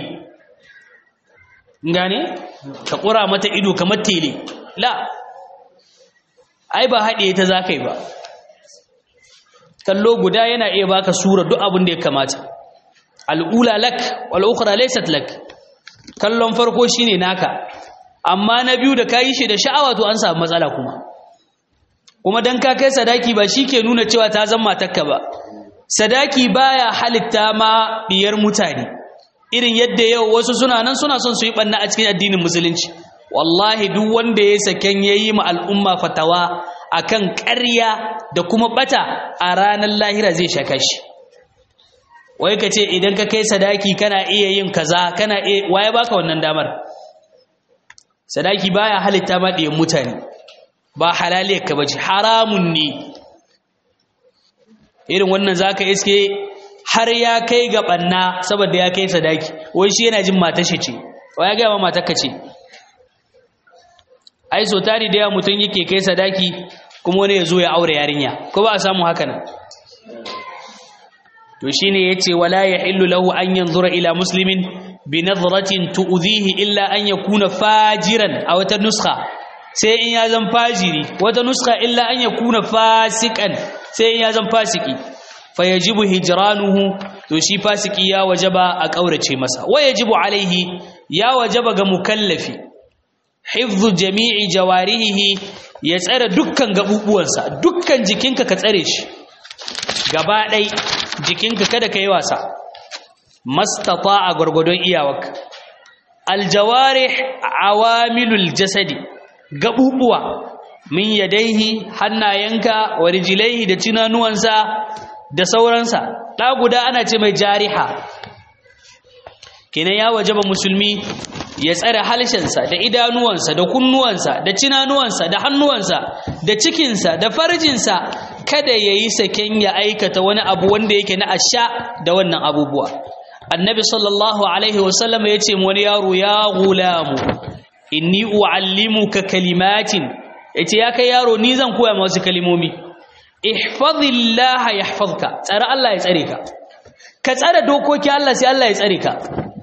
gane ka ƙura mata ido kamar tele la ai ba haɗe ta za ka yi ba kallo guda yana iya baka sura duk abin da ya kamata al'ula lak wal'ukura laisat lak kallon farko shine naka amma na biyu da ka yi shi da sha'awa to an samu matsala kuma kuma dan ka kai sadaki ba shi ke nuna cewa ta zama matakka ba sadaki baya halitta ma biyar mutane irin yadda yau wasu suna nan suna son su yi banna a cikin addinin musulunci wallahi duk wanda ya saken yayi ma al'umma fatawa akan ƙarya da kuma bata a ranar lahira zai shaka shi wai ka ce idan ka kai sadaki kana iya yin kaza kana iya waye baka wannan damar sadaki baya halitta ma ɗiyan mutane ba halaliyar ka bace haramun ne irin wannan zaka iske har ya kai ga banna saboda ya kai sadaki wai shi yana jin matar shi ce wai ya ga ma matar ka ce ai so tari da yawa mutum yake kai sadaki kuma wani ya zo ya aure yarinya ko ba a samu haka nan to shine yace wala yahillu lahu an yanzura ila muslimin bi nadratin tu'dhihi illa an yakuna fajiran a wata nuskha sai in ya zan fajiri wata nuskha illa an yakuna fasikan sai in ya zan fasiki fayajibu hijranuhu to shi fasiki ya wajaba a kaurace masa wa yajibu alaihi ya wajaba ga mukallafi hifdhu jami'i jawarihi ya tsare dukkan gabubuwansa dukkan jikinka ka tsare shi gaba ɗai jikinka kada ka yi wasa mastata a gwargwadon iyawarka aljawarih awamilul jasadi gabubuwa min yadaihi hannayenka wa rijilaihi da tunanuwansa da sauransa ɗa guda ana ce mai jariha kenan ya wajaba musulmi ya tsare halshensa da idanuwansa da kunnuwansa da cinanuwansa da hannuwansa da cikinsa da farjinsa kada ya yi saken ya aikata wani abu wanda yake na asha da wannan abubuwa annabi sallallahu alaihi wasallam ya ce wani yaro ya gulamu inni uallimuka kalimatin yace ya kai yaro ni zan koya maka wasu kalimomi ihfazillah yahfazka tsare Allah ya tsare ka ka tsare dokoki Allah sai Allah ya tsare ka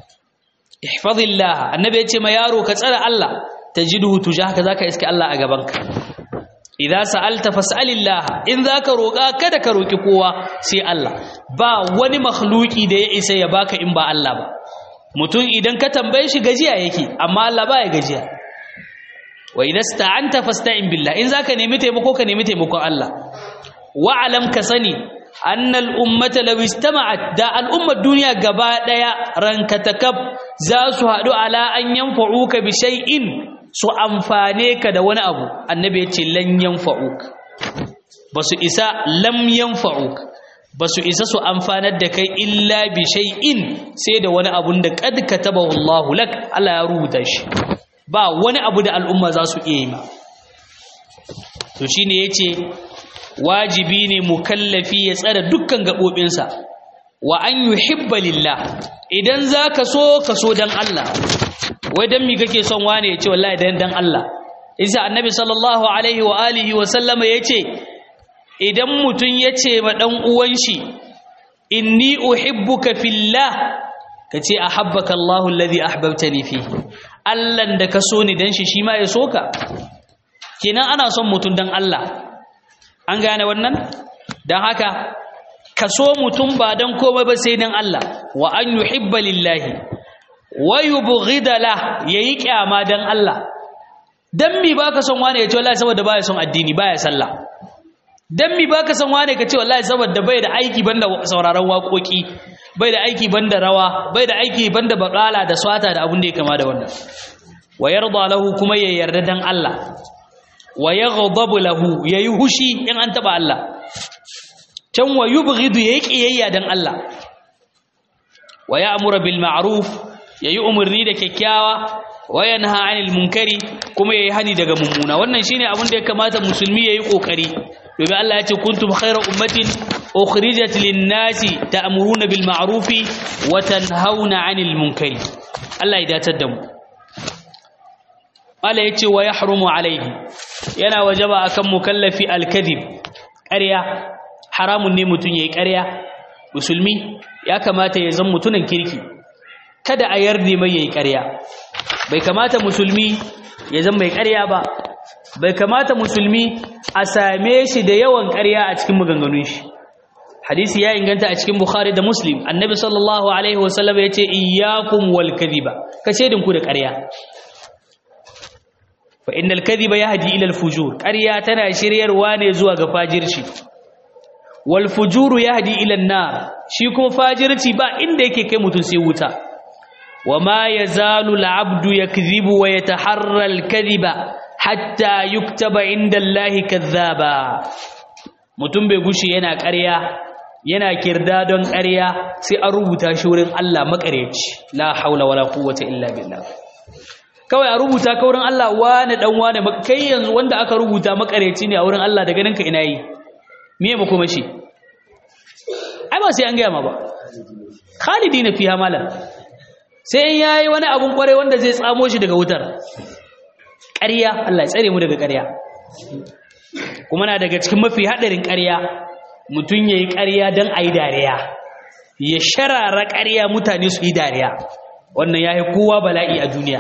ihfazillah annabi yace ma yaro ka tsare Allah tajiduhu tujahaka zaka iske Allah a gabanka idza sa'alta fas'alillah in zaka roka kada ka roki kowa sai Allah ba wani makhluki da ya isa ya baka in ba Allah ba mutum idan ka tambaye shi gajiya yake amma Allah ba ya gajiya wa idza sta'anta fasta'in billah in zaka nemi taimako ka nemi taimakon Allah wa'alam ka sani annal ummata law istama'at da al'ummar duniya gaba daya ranka takab za su hadu ala an yanfa'uka bi shay'in su amfane ka da wani abu annabi ya ce lan yanfa'uk basu isa lam yanfa'uk basu isa su amfanar da kai illa bi shay'in sai da wani abun da qad katabahu Allahu lak Allah ya rubuta shi ba wani abu da al'umma za su iya yi ma to shine yace wajibi ne mukallafi ya tsara dukkan gaɓoɓinsa wa an yuhibba lillah idan za ka so ka so dan Allah wai dan mi kake son wane ya ce wallahi dan dan Allah isa annabi sallallahu alaihi wa alihi wa sallama ya ce idan mutum ya ce ma ɗan uwan shi inni uhibbuka fillah ka ce ahabbaka Allahu alladhi ahbabtani fi Allah da ka so ni dan shi shi ma ya so ka kenan ana son mutum dan Allah an gane wannan don haka ka so mutum ba don komai ba sai don Allah wa an yuhibba lillahi wa yubghida la yayi kyama don Allah dan mi baka son wane ya ce wallahi saboda baya son addini baya sallah dan mi baka son wane ka ce wallahi saboda bai da aiki banda sauraron waƙoƙi bai da aiki banda rawa bai da aiki banda baƙala da swata da abin da ya kama da wannan wa yarda lahu kuma ya yarda dan Allah wa yaghdabu lahu yayi hushi in an taba Allah can wa yubghidu yayi kiyayya dan Allah wa ya'muru bil ma'ruf yayi umurni da kyakkyawa wa yanha 'anil munkari kuma yayi hani daga mummuna wannan shine abin da ya kamata musulmi yayi kokari domin Allah ya ce kuntum khayra ummatin ukhrijat lin nasi ta'muruna bil ma'ruf wa tanhauna 'anil munkari Allah ya datar da mu Allah ya ce wa yahrumu alaihi yana wajaba akan mukallafi alkadhib ƙarya haramun ne mutun yayi ƙarya musulmi ya kamata ya zama mutunan kirki kada a yarda mai yayi ƙarya bai kamata musulmi ya zama mai ƙarya ba bai kamata musulmi a same shi da yawan ƙarya a cikin maganganun shi hadisi ya inganta a cikin bukhari da muslim annabi sallallahu alaihi wasallam ya ce iyyakum wal kadhiba kace dinku da ƙarya fa innal kadhiba yahdi ila al-fujur ƙarya tana shiryarwa ne zuwa ga fajirci wal fujuru yahdi ila an-nar shi kuma fajirci ba inda yake kai mutun sai wuta wama yazalu al-abdu yakdhibu wa yataharra al-kadhiba hatta yuktaba inda Allahi kadhaba mutum bai gushi yana ƙarya yana kirda don ƙarya sai an rubuta shi wurin Allah makareci la haula wala quwwata illa billah kawai a rubuta ka wurin Allah wani dan wani kai yanzu wanda aka rubuta makareci ne a wurin Allah daga ninka ina yi me ya makoma shi ai ba sai an gaya ma ba khalidina fiha malam sai in yayi wani abun kware wanda zai tsamo shi daga wutar ƙarya Allah ya tsare mu daga ƙarya kuma na daga cikin mafi haɗarin ƙarya mutum ya yi ƙarya don a yi dariya ya sharara ƙarya mutane su yi dariya wannan ya yi kowa bala'i a duniya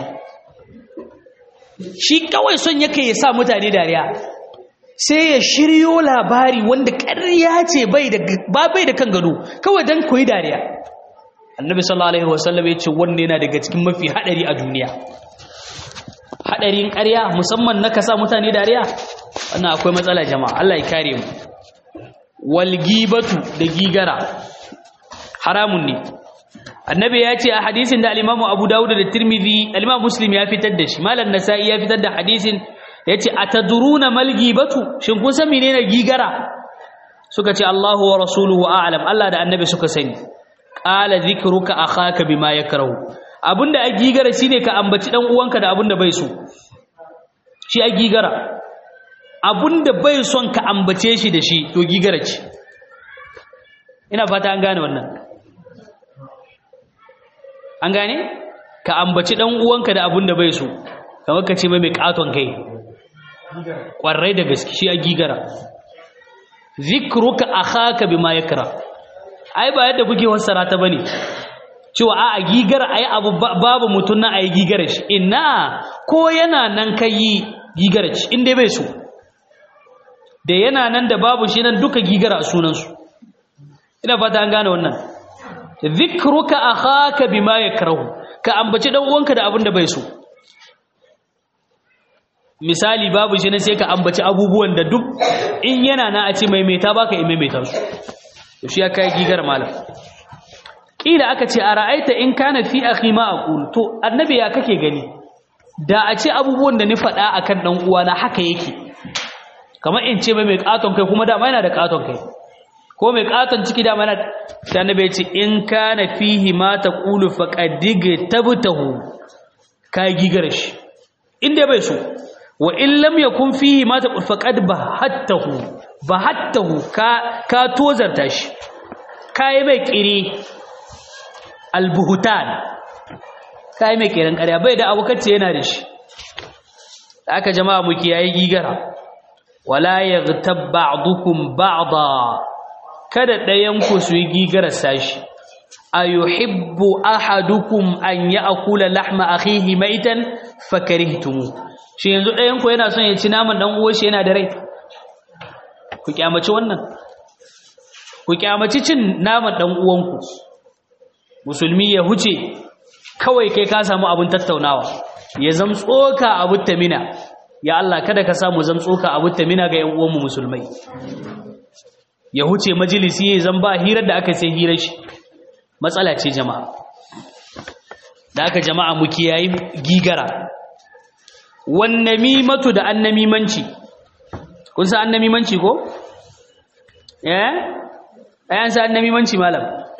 shi kawai son yake ya sa mutane dariya sai ya shiryo labari wanda ƙarya ce ba bai da kan gado kawai don koyi dariya annabi sallallahu alaihi wasallam ya ce wannan yana daga cikin mafi haɗari a duniya haɗarin ƙarya musamman na kasa mutane dariya wannan akwai matsala jama'a Allah ya kare mu wal gibatu da gigara haramun ne annabi ya ce a hadisin da al-Imam Abu Dawud da Tirmidhi al-Imam Muslim ya fitar da shi malam Nasa'i ya fitar da hadisin yace atadruna mal gibatu shin kun san menene gigara suka ce Allahu wa rasuluhu a'lam Allah da annabi suka sani qala dhikruka akhaka bima yakrahu abinda a gigara shine ka ambaci dan uwanka da abinda bai so shi a gigara abinda bai son ka ambace shi da shi to gigara ce ina fata an gane wannan an gane ka ambaci dan uwanka da abinda bai so kamar ka ce mai mai katon kai kwarai da gaske shi a gigara zikruka akhaka bima yakra ai ba yadda kuke fassara ta bane cewa a a gigara ayi abu babu mutun na ayi gigara shi ina ko yana nan kai gigara shi inda bai so da yana nan da babu shi nan duka gigara a sunansu ina fata an gane wannan zikruka akhaka bima yakrahu ka ambaci dan uwanka da abin da bai so misali babu shi ne sai ka ambaci abubuwan da duk in yana na a ce maimaita baka in maimaita su to shi ya kai gigar malam kila aka ce a ra'aita in kana fi akhi ma aqul to annabi ya kake gani da a ce abubuwan da ni faɗa akan dan uwana haka yake kamar in ce mai katon kai kuma dama yana da katon kai ko mai katon ciki dama yana da annabi ya ce in kana fihi ma taqulu faqad tabtahu ka gigar shi inda bai so wa in lam yakun fihi ma taqul faqad bahattahu bahattahu ka ka tozarta shi kai mai kiri albuhutan kai mai kiran ƙarya bai da abukace yana da shi aka jama'a mu kiyaye gigara wala yaghtab ba'dukum ba'da kada ɗayan ku su yi gigara sashi ayuhibbu ahadukum an ya'kula lahma akhihi maitan fakarihtumu shi yanzu ɗayan ku yana son ya ci naman dan uwar shi yana da rai ku kyamaci wannan ku kyamaci cin naman dan uwanku musulmi ya huce kawai kai ka samu abin tattaunawa ya zam tsoka abu tamina ya Allah kada ka samu zam tsoka abu tamina ga yan uwanmu musulmai ya huce majalisi ya zan ba hirar da aka sai hirar shi matsala ce jama'a da aka jama'a mu kiyayi gigara wannamimatu da annamimanci kun san annamimanci ko eh ayan san annamimanci malam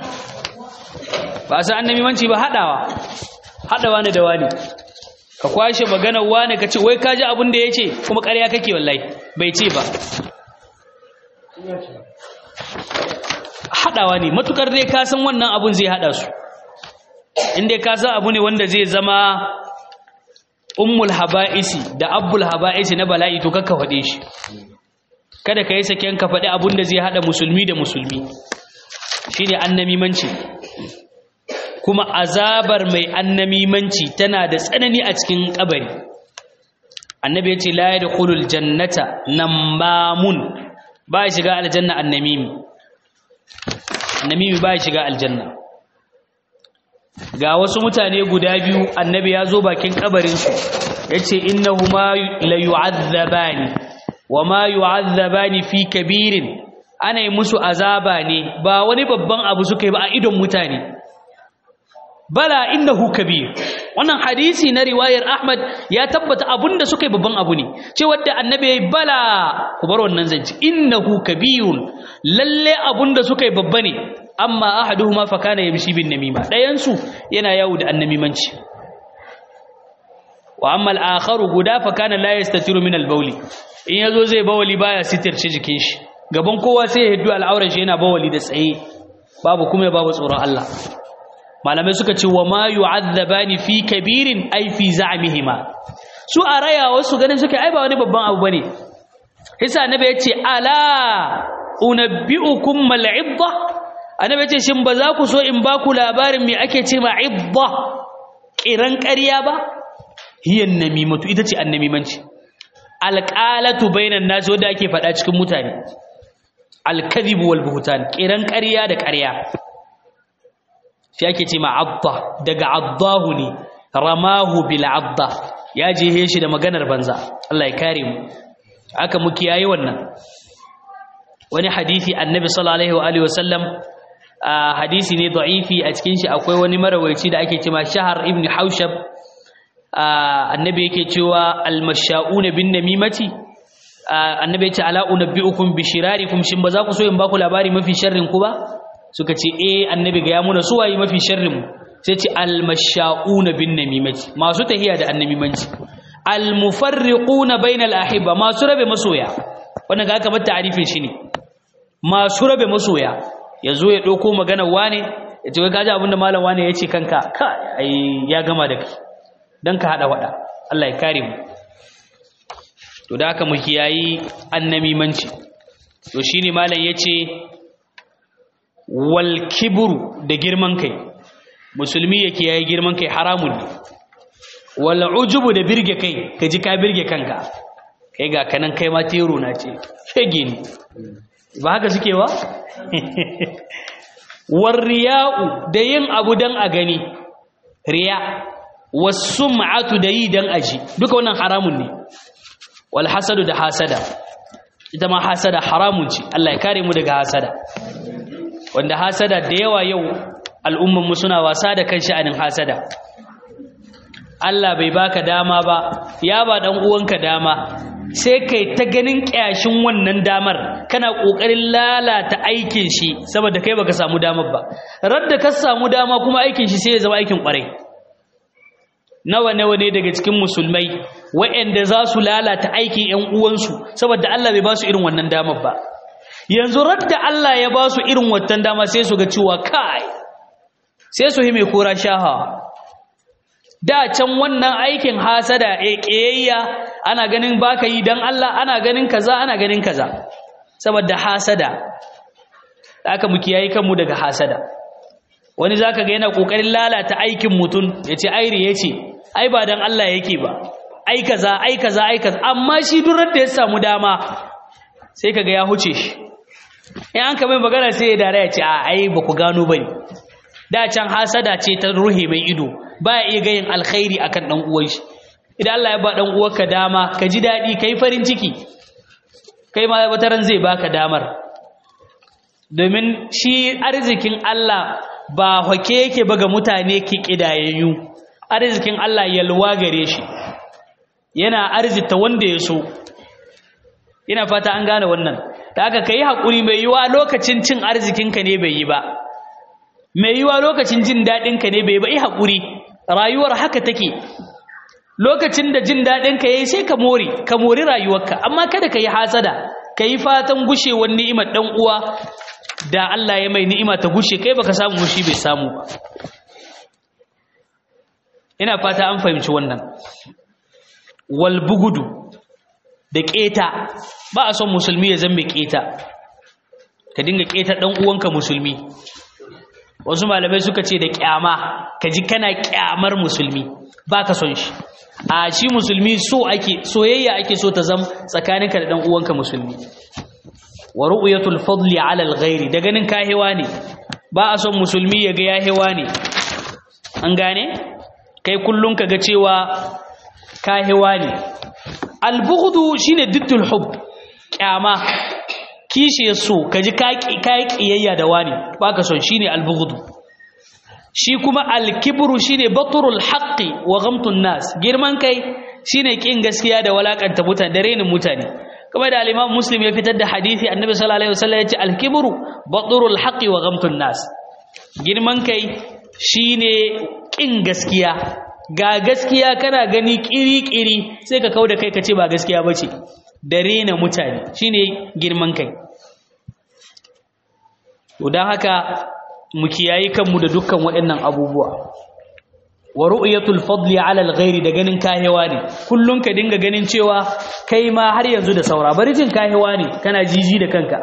ba san annamimanci ba hadawa hadawa ne da wani ka kwashe maganar wani ka ce wai ka ji abin da yace kuma ƙarya kake wallahi bai ce ba hadawa ne matukar dai ka san wannan abun zai hada su inda ka san abu ne wanda zai zama ummul haba'isi da abbul haba'isi na bala'i to kakka faɗe shi kada ka yi saken ka faɗi abun da zai haɗa musulmi da musulmi shine annamimanci kuma azabar mai annamimanci tana da tsanani a cikin kabari annabi ya ce la yadkhulul jannata namamun ba ya shiga aljanna annamimi annamimi ba ya shiga aljanna ga wasu mutane guda biyu annabi ya zo bakin kabarinsu ya ce innahuma la yu'azzabani wa ma yu'azzabani fi kabirin ana yi musu azaba ne ba wani babban abu suka yi ba a idon mutane bala innahu kabir wannan hadisi na riwayar Ahmad ya tabbata abunda suka yi babban abu ne ce wadda annabi yayi bala ku bar wannan zanci innahu kabirun lalle abunda suka yi babba ne amma ahaduhuma fa kana yamshi bin namima dayan su yana yawo da annamimanci wa amma al-akharu guda fa kana la yastatiru min al-bawli in yazo zai bawali baya sitirce jikin shi gaban kowa sai ya hiddu al'auran shi yana bawali da tsaye babu kuma babu tsoron Allah malamai suka ce wa ma yu'adzabani fi kabirin ai fi za'mihima su a raya wasu ganin suka ai ba wani babban abu bane hisa annabi yace ala unabbiukum mal idda annabi yace shin ba za ku so in ba ku labarin me ake ce ma idda kiran ƙarya ba hiyan namimatu ita ce annamimanci alqalatu bainan nas wanda ake faɗa cikin mutane alkadhib wal buhtan kiran ƙarya da ƙarya shi ake ce ma adda daga addahu ne ramahu bil adda ya jehe shi da maganar banza Allah ya kare mu aka mu kiyaye wannan wani hadisi annabi sallallahu alaihi wa alihi wasallam hadisi ne da'ifi a cikin shi akwai wani marawaici da ake cewa shahar ibn haushab annabi yake cewa almashauna bin namimati annabi ya ce ala unabbiukum bi shirarikum shin ba za ku so in ba ku labari mafi sharrin ku ba suka ce eh annabi ga ya muna su waye mafi sharrin mu sai ce almashauna bin namimati masu tahiya da annamimanci almufarriquna bainal ahibba masu rabe masoya wannan ga kamar ta'arifin shi ne masu rabe masoya yazo ya dauko maganar wane ya ce kaji abinda malam wane ya ce kanka ka ai ya gama da kai dan ka hada wada Allah ya kare mu to da haka mu kiyayi annamimanci to shine malam yace wal kibru da girman kai musulmi yake yayi girman kai haramun ne wal ujubu da birge kai kaji ka birge kanka kai ga kanan kai ma tero na ce shege ne ba haka suke ba war riya'u da yin abu dan a gani riya was sum'atu da yi dan aji duka wannan haramun ne wal hasadu da hasada ita ma hasada haramun ce Allah ya kare mu daga hasada wanda hasada da yawa yau al'umman mu suna wasa da kan sha'anin hasada Allah bai baka dama ba ya ba dan uwanka dama sai kai ta ganin kyashin wannan damar kana kokarin lalata aikin shi saboda kai baka samu damar ba radda ka samu dama kuma aikin shi sai ya zama aikin kwarai nawa nawa ne daga cikin musulmai waɗanda za su lalata aikin ƴan uwansu saboda Allah bai ba su irin wannan damar ba yanzu radda Allah ya ba su irin wannan dama sai su ga cewa kai sai su hime kora shaha da can wannan aikin hasada ƙiyayya ana ganin baka yi dan Allah ana ganin kaza ana ganin kaza saboda hasada aka mu kiyaye kanmu daga hasada wani zaka ga yana kokarin lalata aikin mutun yace aire yace ai ba dan Allah yake ba ai kaza ai kaza ai kaza amma shi durar da ya samu dama sai kaga ya huce shi in an ka mai magana sai ya dare ya ce a ai ba ku gano bane da can hasada ce ta ruhe mai ido ba iya gayin alkhairi akan dan uwan shi idan Allah ya ba dan uwarka dama ka ji dadi kai farin ciki kai ma wataran zai baka damar domin shi arzikin Allah ba hake yake ba ga mutane ki kidayayyu arzikin Allah yalwa gare shi yana arzita wanda ya so ina fata an gane wannan da aka kai hakuri mai yiwa lokacin cin arzikinka ne bai yi ba mai yiwa lokacin jin daɗinka ne bai bai haƙuri rayuwar haka take lokacin da jin daɗinka ya yi sai ka mori ka mori rayuwarka amma kada ka yi hasada ka yi fatan gushewar ni'imar ɗan uwa da Allah ya mai ni'ima ta gushe kai baka samu gushi bai samu ba ina fata an fahimci wannan wal bugudu da ƙeta ba a son musulmi ya zambe ƙeta ka dinga ƙeta ɗan uwanka musulmi wasu malamai suka ce da kyama ka ji kana kyamar musulmi ba ka son shi a shi musulmi so ake soyayya ake so ta zam tsakaninka da dan uwanka musulmi wa ru'yatul fadli 'ala al-ghairi da ganin ka hewa ne ba a son musulmi ya ga ya hewa ne an gane kai kullum ka ga cewa kahewa ne albughdu shine diddul hub kyama kishi so kaji kai kiyayya da wani baka son shine albughdu shi kuma alkibru shine batrul haqqi wa ghamtun nas girman kai shine kin gaskiya da walakanta mutane da renin mutane kuma da al-Imam Muslim ya fitar da hadisi Annabi sallallahu alaihi wasallam yace al-kibru batrul haqqi wa ghamtun nas girman kai shine kin gaskiya ga gaskiya kana gani kiri-kiri sai ka kauda kai kace ba gaskiya bace da rena mutane shine girman kai to dan haka mu kiyayi kanmu da dukkan waɗannan abubuwa wa ru'yatul fadli 'ala al-ghairi da ganin kahewa ne kullun ka dinga ganin cewa kai ma har yanzu da saura bari jin kahewa ne kana jiji da kanka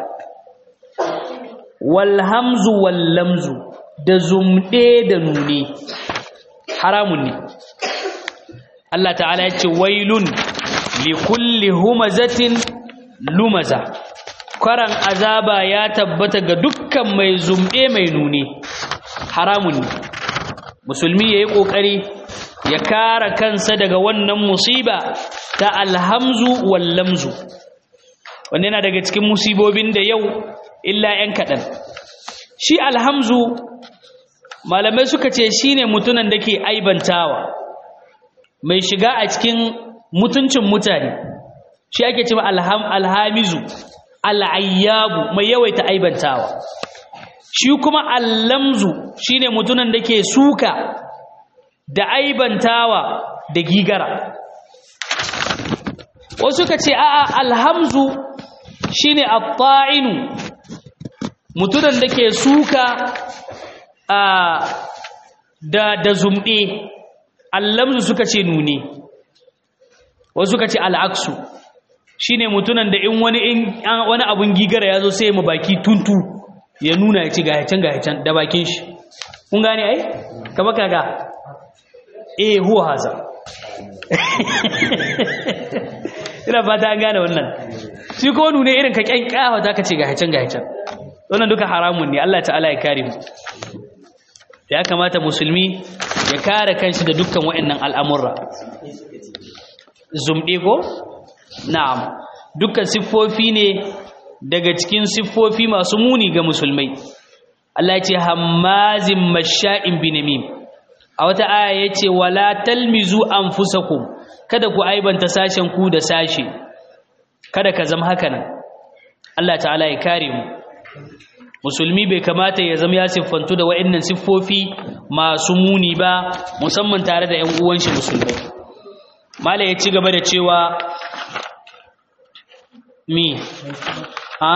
wal hamzu wal lamzu da zumde da nune haramun ne Allah ta'ala ya ce wailun li kulli humazatin lumaza kwaran azaba ya tabbata ga dukkan mai zumde mai nune haramun ne musulmi ya yi ƙoƙari ya kara kansa daga wannan musiba ta alhamzu wallamzu wanda yana daga cikin musibobin da yau illa 'yan kaɗan shi alhamzu malamai suka ce shi ne mutunan da ke aibantawa mai shiga a cikin mutuncin mutane shi ake cewa alhamizu al'ayyabu mai yawaita aibantawa shi kuma allamzu shine mutunan da ke suka da aibantawa da gigara wasu ka ce a'a alhamzu shine at-ta'inu mutunan da ke suka a da da zumɗe allamzu suka ce nune wasu ka ce al'aksu shine mutunan da in wani in wani abun gigara ya zo sai mu baki tuntu ya nuna ya ce ga can ga can da bakin shi kun gane ai kama kaga eh huwa haza ina fata an gane wannan shi ko nune irin ka kyankyawa za ka ce ga can ga can wannan duka haramun ne Allah ta'ala ya kare mu ya kamata musulmi ya kare kanshi da dukkan waɗannan al'amurra zumɗe ko na'am dukkan siffofi ne daga cikin siffofi masu muni ga musulmai Allah ce hammazin masha'in binamim a wata aya yace wala talmizu anfusakum kada ku aibanta sashen ku da sashe kada ka zama haka nan Allah ta'ala ya kare mu musulmi bai kamata ya zama ya siffantu da wa'annan siffofi masu muni ba musamman tare da ƴan uwan shi musulmai mala ya ci gaba da cewa mi ha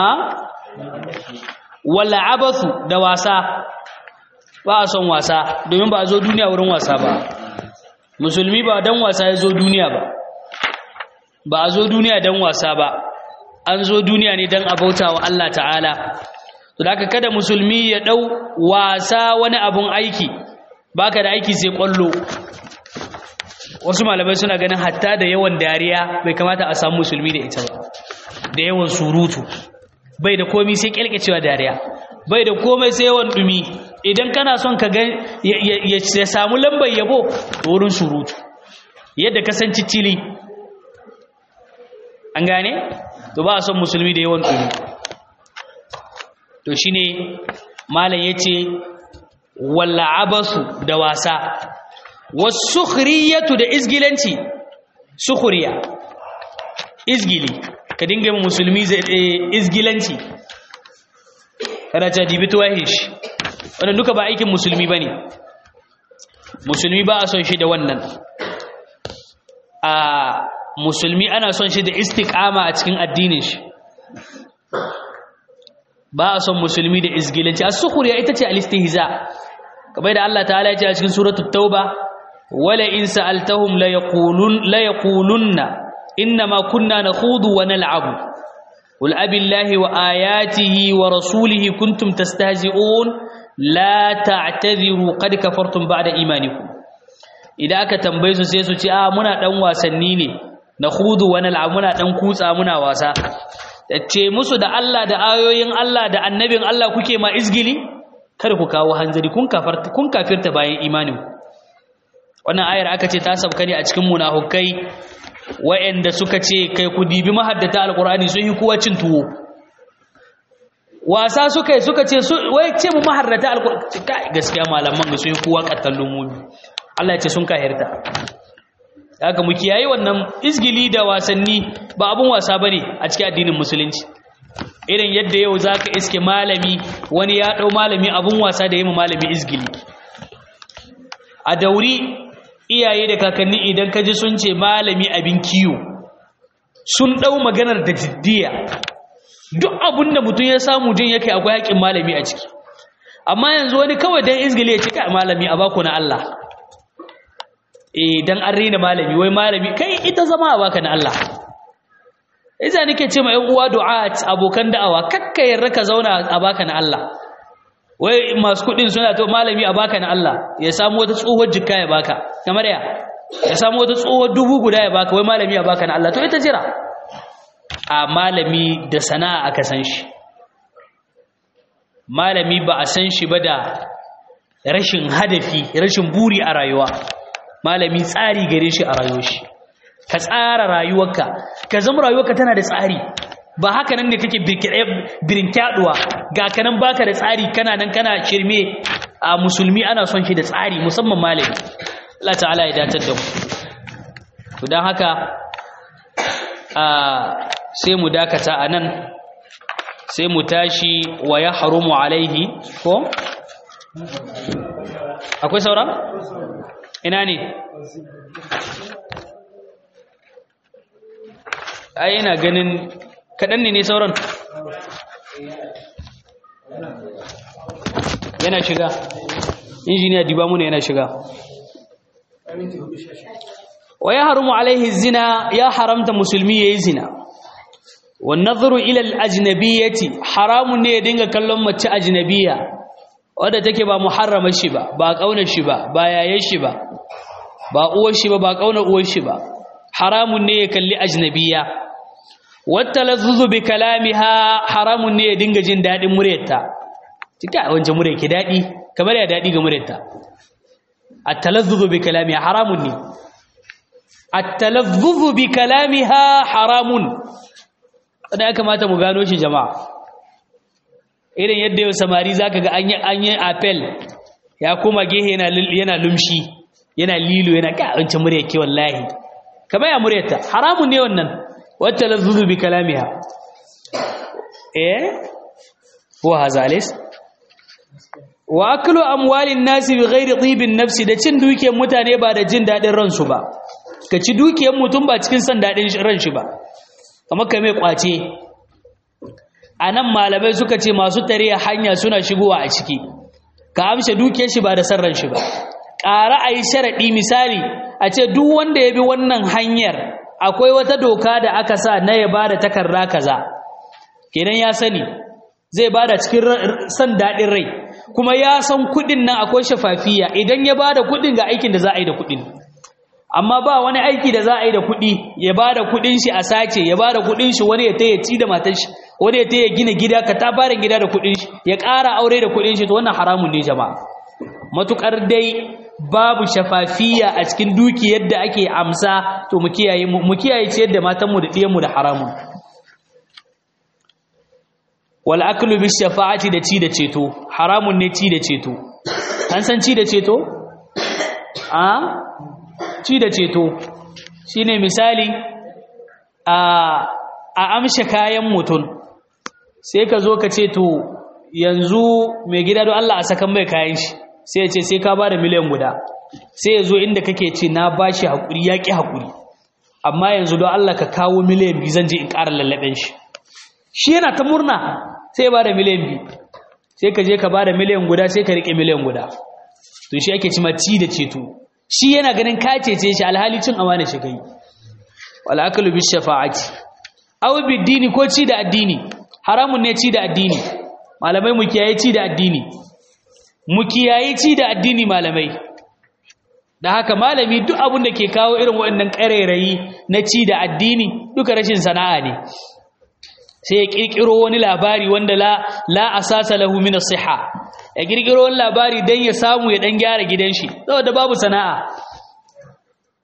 wala abathu da wasa ba a son wasa domin ba a zo duniya wurin wasa ba musulmi ba dan wasa ya zo duniya ba ba a zo duniya dan wasa ba an zo duniya ne dan abauta wa Allah ta'ala to da kada musulmi ya dau wasa wani abun aiki baka da aiki sai kwallo wasu malamai suna ganin hatta da yawan dariya bai kamata a samu musulmi da ita ba da yawan surutu bai da komai sai kyalkecewa dariya bai da komai sai yawan dumi idan kana son ka ga ya samu lambar yabo wurin surutu yadda ka san cicili an gane to ba a son musulmi da yawan dumi to shine malam yace walla abasu da wasa wasukhriyatu da izgilanci sukhriya izgili ka dinga yin musulmi izgilanci kana ta dibi tuwahin shi wannan duka ba aikin musulmi ba ne musulmi ba a son shi da wannan a musulmi ana son shi da istiqama a cikin addinin shi ba a son musulmi da izgilanci a sukuriya ita ce alistihza kamar da Allah ta'ala ya ce a cikin suratul tauba wala in sa'altahum la yaqulun la yaqulunna inma kunna nakhudu wa nal'abu qul abillahi wa ayatihi wa rasulihi kuntum tastahzi'un la ta'tadhiru qad kafartum ba'da imanikum idan aka tambaye su sai su ce a muna dan wasanni ne nakhudu wa nal'abu muna dan kutsa muna wasa ce musu da Allah da ayoyin Allah da annabin Allah kuke ma izgili kada ku kawo hanzari kun kafarta kun kafirta bayan imanin wannan ayar aka ce ta sabka ne a cikin munafukai wa'anda suka ce kai ku dibi mahaddata alqur'ani sun yi kowa cin tuwo wasa suka yi suka ce wai ce mu maharrata alqur'ani kai gaskiya malaman ga sun yi kowa kattallun mu Allah ya ce sun kahirta haka mu kiyaye wannan izgili da wasanni ba abun wasa bane a cikin addinin musulunci irin yadda yau zaka iske malami wani ya dau malami abun wasa da yayin malami izgili a dauri iyaye da kakanni idan kaji sun ce malami abin kiyo sun dau maganar da jiddiya duk abun da mutum ya samu jin yake akwai haƙin malami a ciki amma yanzu wani kawai dan izgili ya ce kai malami a bako na Allah eh dan an rena malami wai malami kai ita zama a baka na Allah iza nake ce ma ƴan uwa du'at abokan da'awa kakka yarda ka zauna a baka na Allah wai masu kudin suna to malami a baka na Allah ya samu wata tsohuwar jikka ya baka kamar ya ya samu wata tsohuwar dubu guda ya baka wai malami a baka na Allah to ita jira a malami da sana'a aka san shi malami ba a san shi ba da rashin hadafi rashin buri a rayuwa malami tsari gare shi a rayuwar shi ka tsara rayuwarka ka zama rayuwarka tana da tsari ba haka nan ne kake birkyaduwa ga kanan baka da tsari kana nan kana shirme a musulmi ana son shi da tsari musamman malami Allah ta'ala ya datar da mu to dan haka a sai mu dakata anan sai mu tashi wa ya harumu alaihi ko akwai saura ina ne ai ina ganin kaɗan ne ne sauran yana shiga injiniya diba muna yana shiga wa ya harumu alaihi zina ya haramta musulmi ya yi zina wannazaru ilal ajnabiyyati haramun ne ya dinga kallon mace ajnabiyya wadda take ba muharramar shi ba ba kaunar shi ba ba yayin shi ba ba uwar shi ba ba kaunar uwar shi ba haramun ne ya kalli ajnabiyya wattalazzuzu bi kalamiha haramun ne ya dinga jin dadin muryarta tika wancan murya ki dadi kamar ya dadi ga muryarta at-talazzuzu bi kalamiha haramun ne at-talazzuzu bi kalamiha haramun da ya kamata mu gano shi jama'a irin yadda yau samari zaka ga an yi an yi apel ya koma gehe yana yana lumshi yana lilo yana ka wancan murya ke wallahi kamar ya muryarta haramun ne wannan wata lazzuzu bi kalamiha eh wa hazalis wa aklu amwalin nasi bi ghairi tibin nafsi da cin dukiyar mutane ba da jin dadin ransu ba ka ci dukiyar mutum ba cikin san dadin ran shi ba kamar kai mai kwace anan malamai suka ce masu tare hanya suna shigowa a ciki ka amshe dukiyar shi ba da san ran shi ba ƙara a yi sharaɗi misali a ce duk wanda ya bi wannan hanyar akwai wata doka da aka sa na ya ba da takarda kaza kenan ya sani zai ba da cikin san daɗin rai kuma ya san kuɗin nan akwai shafafiya idan ya ba da kuɗin ga aikin da za a yi da kuɗin amma ba wani aiki da za a yi da kuɗi ya ba da kuɗin shi a sace ya ba da kuɗin shi wani ya taya ci da matar shi wani ya taya gina gida ka ta fara gida da kuɗin shi ya ƙara aure da kuɗin shi to wannan haramun ne jama'a matukar dai babu shafafiya a cikin dukiyar da ake amsa to mu kiyaye mu kiyaye ciyar da matanmu da ɗiyanmu da haramun wal aklu bis shafa'ati da ci da ceto haramun ne ci da ceto an san ci da ceto a ci da ceto shine misali a a amshe kayan mutum sai ka zo ka ce to yanzu mai gida don Allah a sakan mai kayan shi sai ya ce sai ka ba da miliyan guda sai ya zo inda kake ce na ba shi haƙuri ya ƙi haƙuri amma yanzu don Allah ka kawo miliyan biyu zan je in ƙara lallaɓen shi shi yana ta murna sai ya ba da miliyan biyu sai ka je ka ba da miliyan guda sai ka riƙe miliyan guda to shi ake cima ci da ceto shi yana ganin ka cece shi alhali cin amana shi kai wal aklu bis shafa'ati aw bid dini ko ci da addini haramun ne ci da addini malamai mu kiyaye ci da addini mu kiyaye ci da addini malamai da haka malami duk abin da ke kawo irin waɗannan ƙarairayi na ci da addini duka rashin sana'a ne sai ya ƙirƙiro wani labari wanda la la asasa lahu min as-siha ya ƙirƙiro wani labari dan ya samu ya dan gyara gidan shi saboda babu sana'a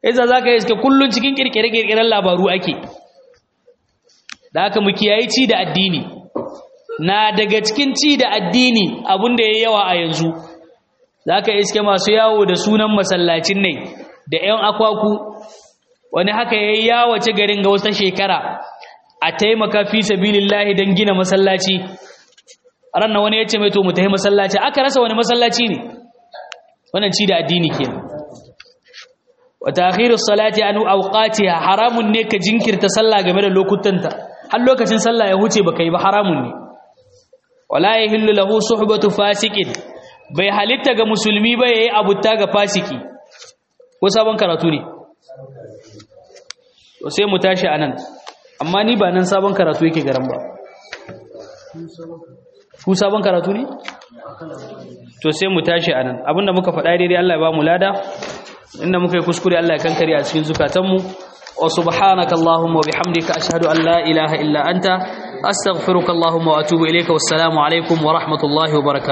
yasa zaka yi iske kullun cikin kirkire-kirkiren labaru ake da haka mu kiyayi ci da addini na daga cikin ci da addini abin da ya yawa a yanzu zaka iske masu yawo da sunan masallacin ne da 'yan akwaku wani haka yayi yawace garin ga wata shekara a taimaka fi sabilillahi don gina masallaci ranar wani ya ce mai to mu tafi masallaci aka rasa wani masallaci ne wannan ci da addini kenan wa ta'khiru salati an awqatiha haramun ne ka jinkirta sallah game da lokutanta har lokacin sallah ya huce baka yi ba haramun ne wala yahillu lahu suhbatu fasiqin bai halitta ga musulmi ba yayi abutta ga fasiki ko sabon karatu ne to sai mu tashi anan amma ni ba nan sabon karatu yake garan ba ku sabon karatu ne to sai mu tashi anan abinda muka faɗa daidai Allah ya ba mu lada inda muka yi kuskure Allah ya kankare a cikin zukatanmu wa subhanaka allahumma wa bihamdika ashhadu an la ilaha illa anta astaghfiruka allahumma wa atubu ilayka wassalamu alaikum wa rahmatullahi wa barakatuh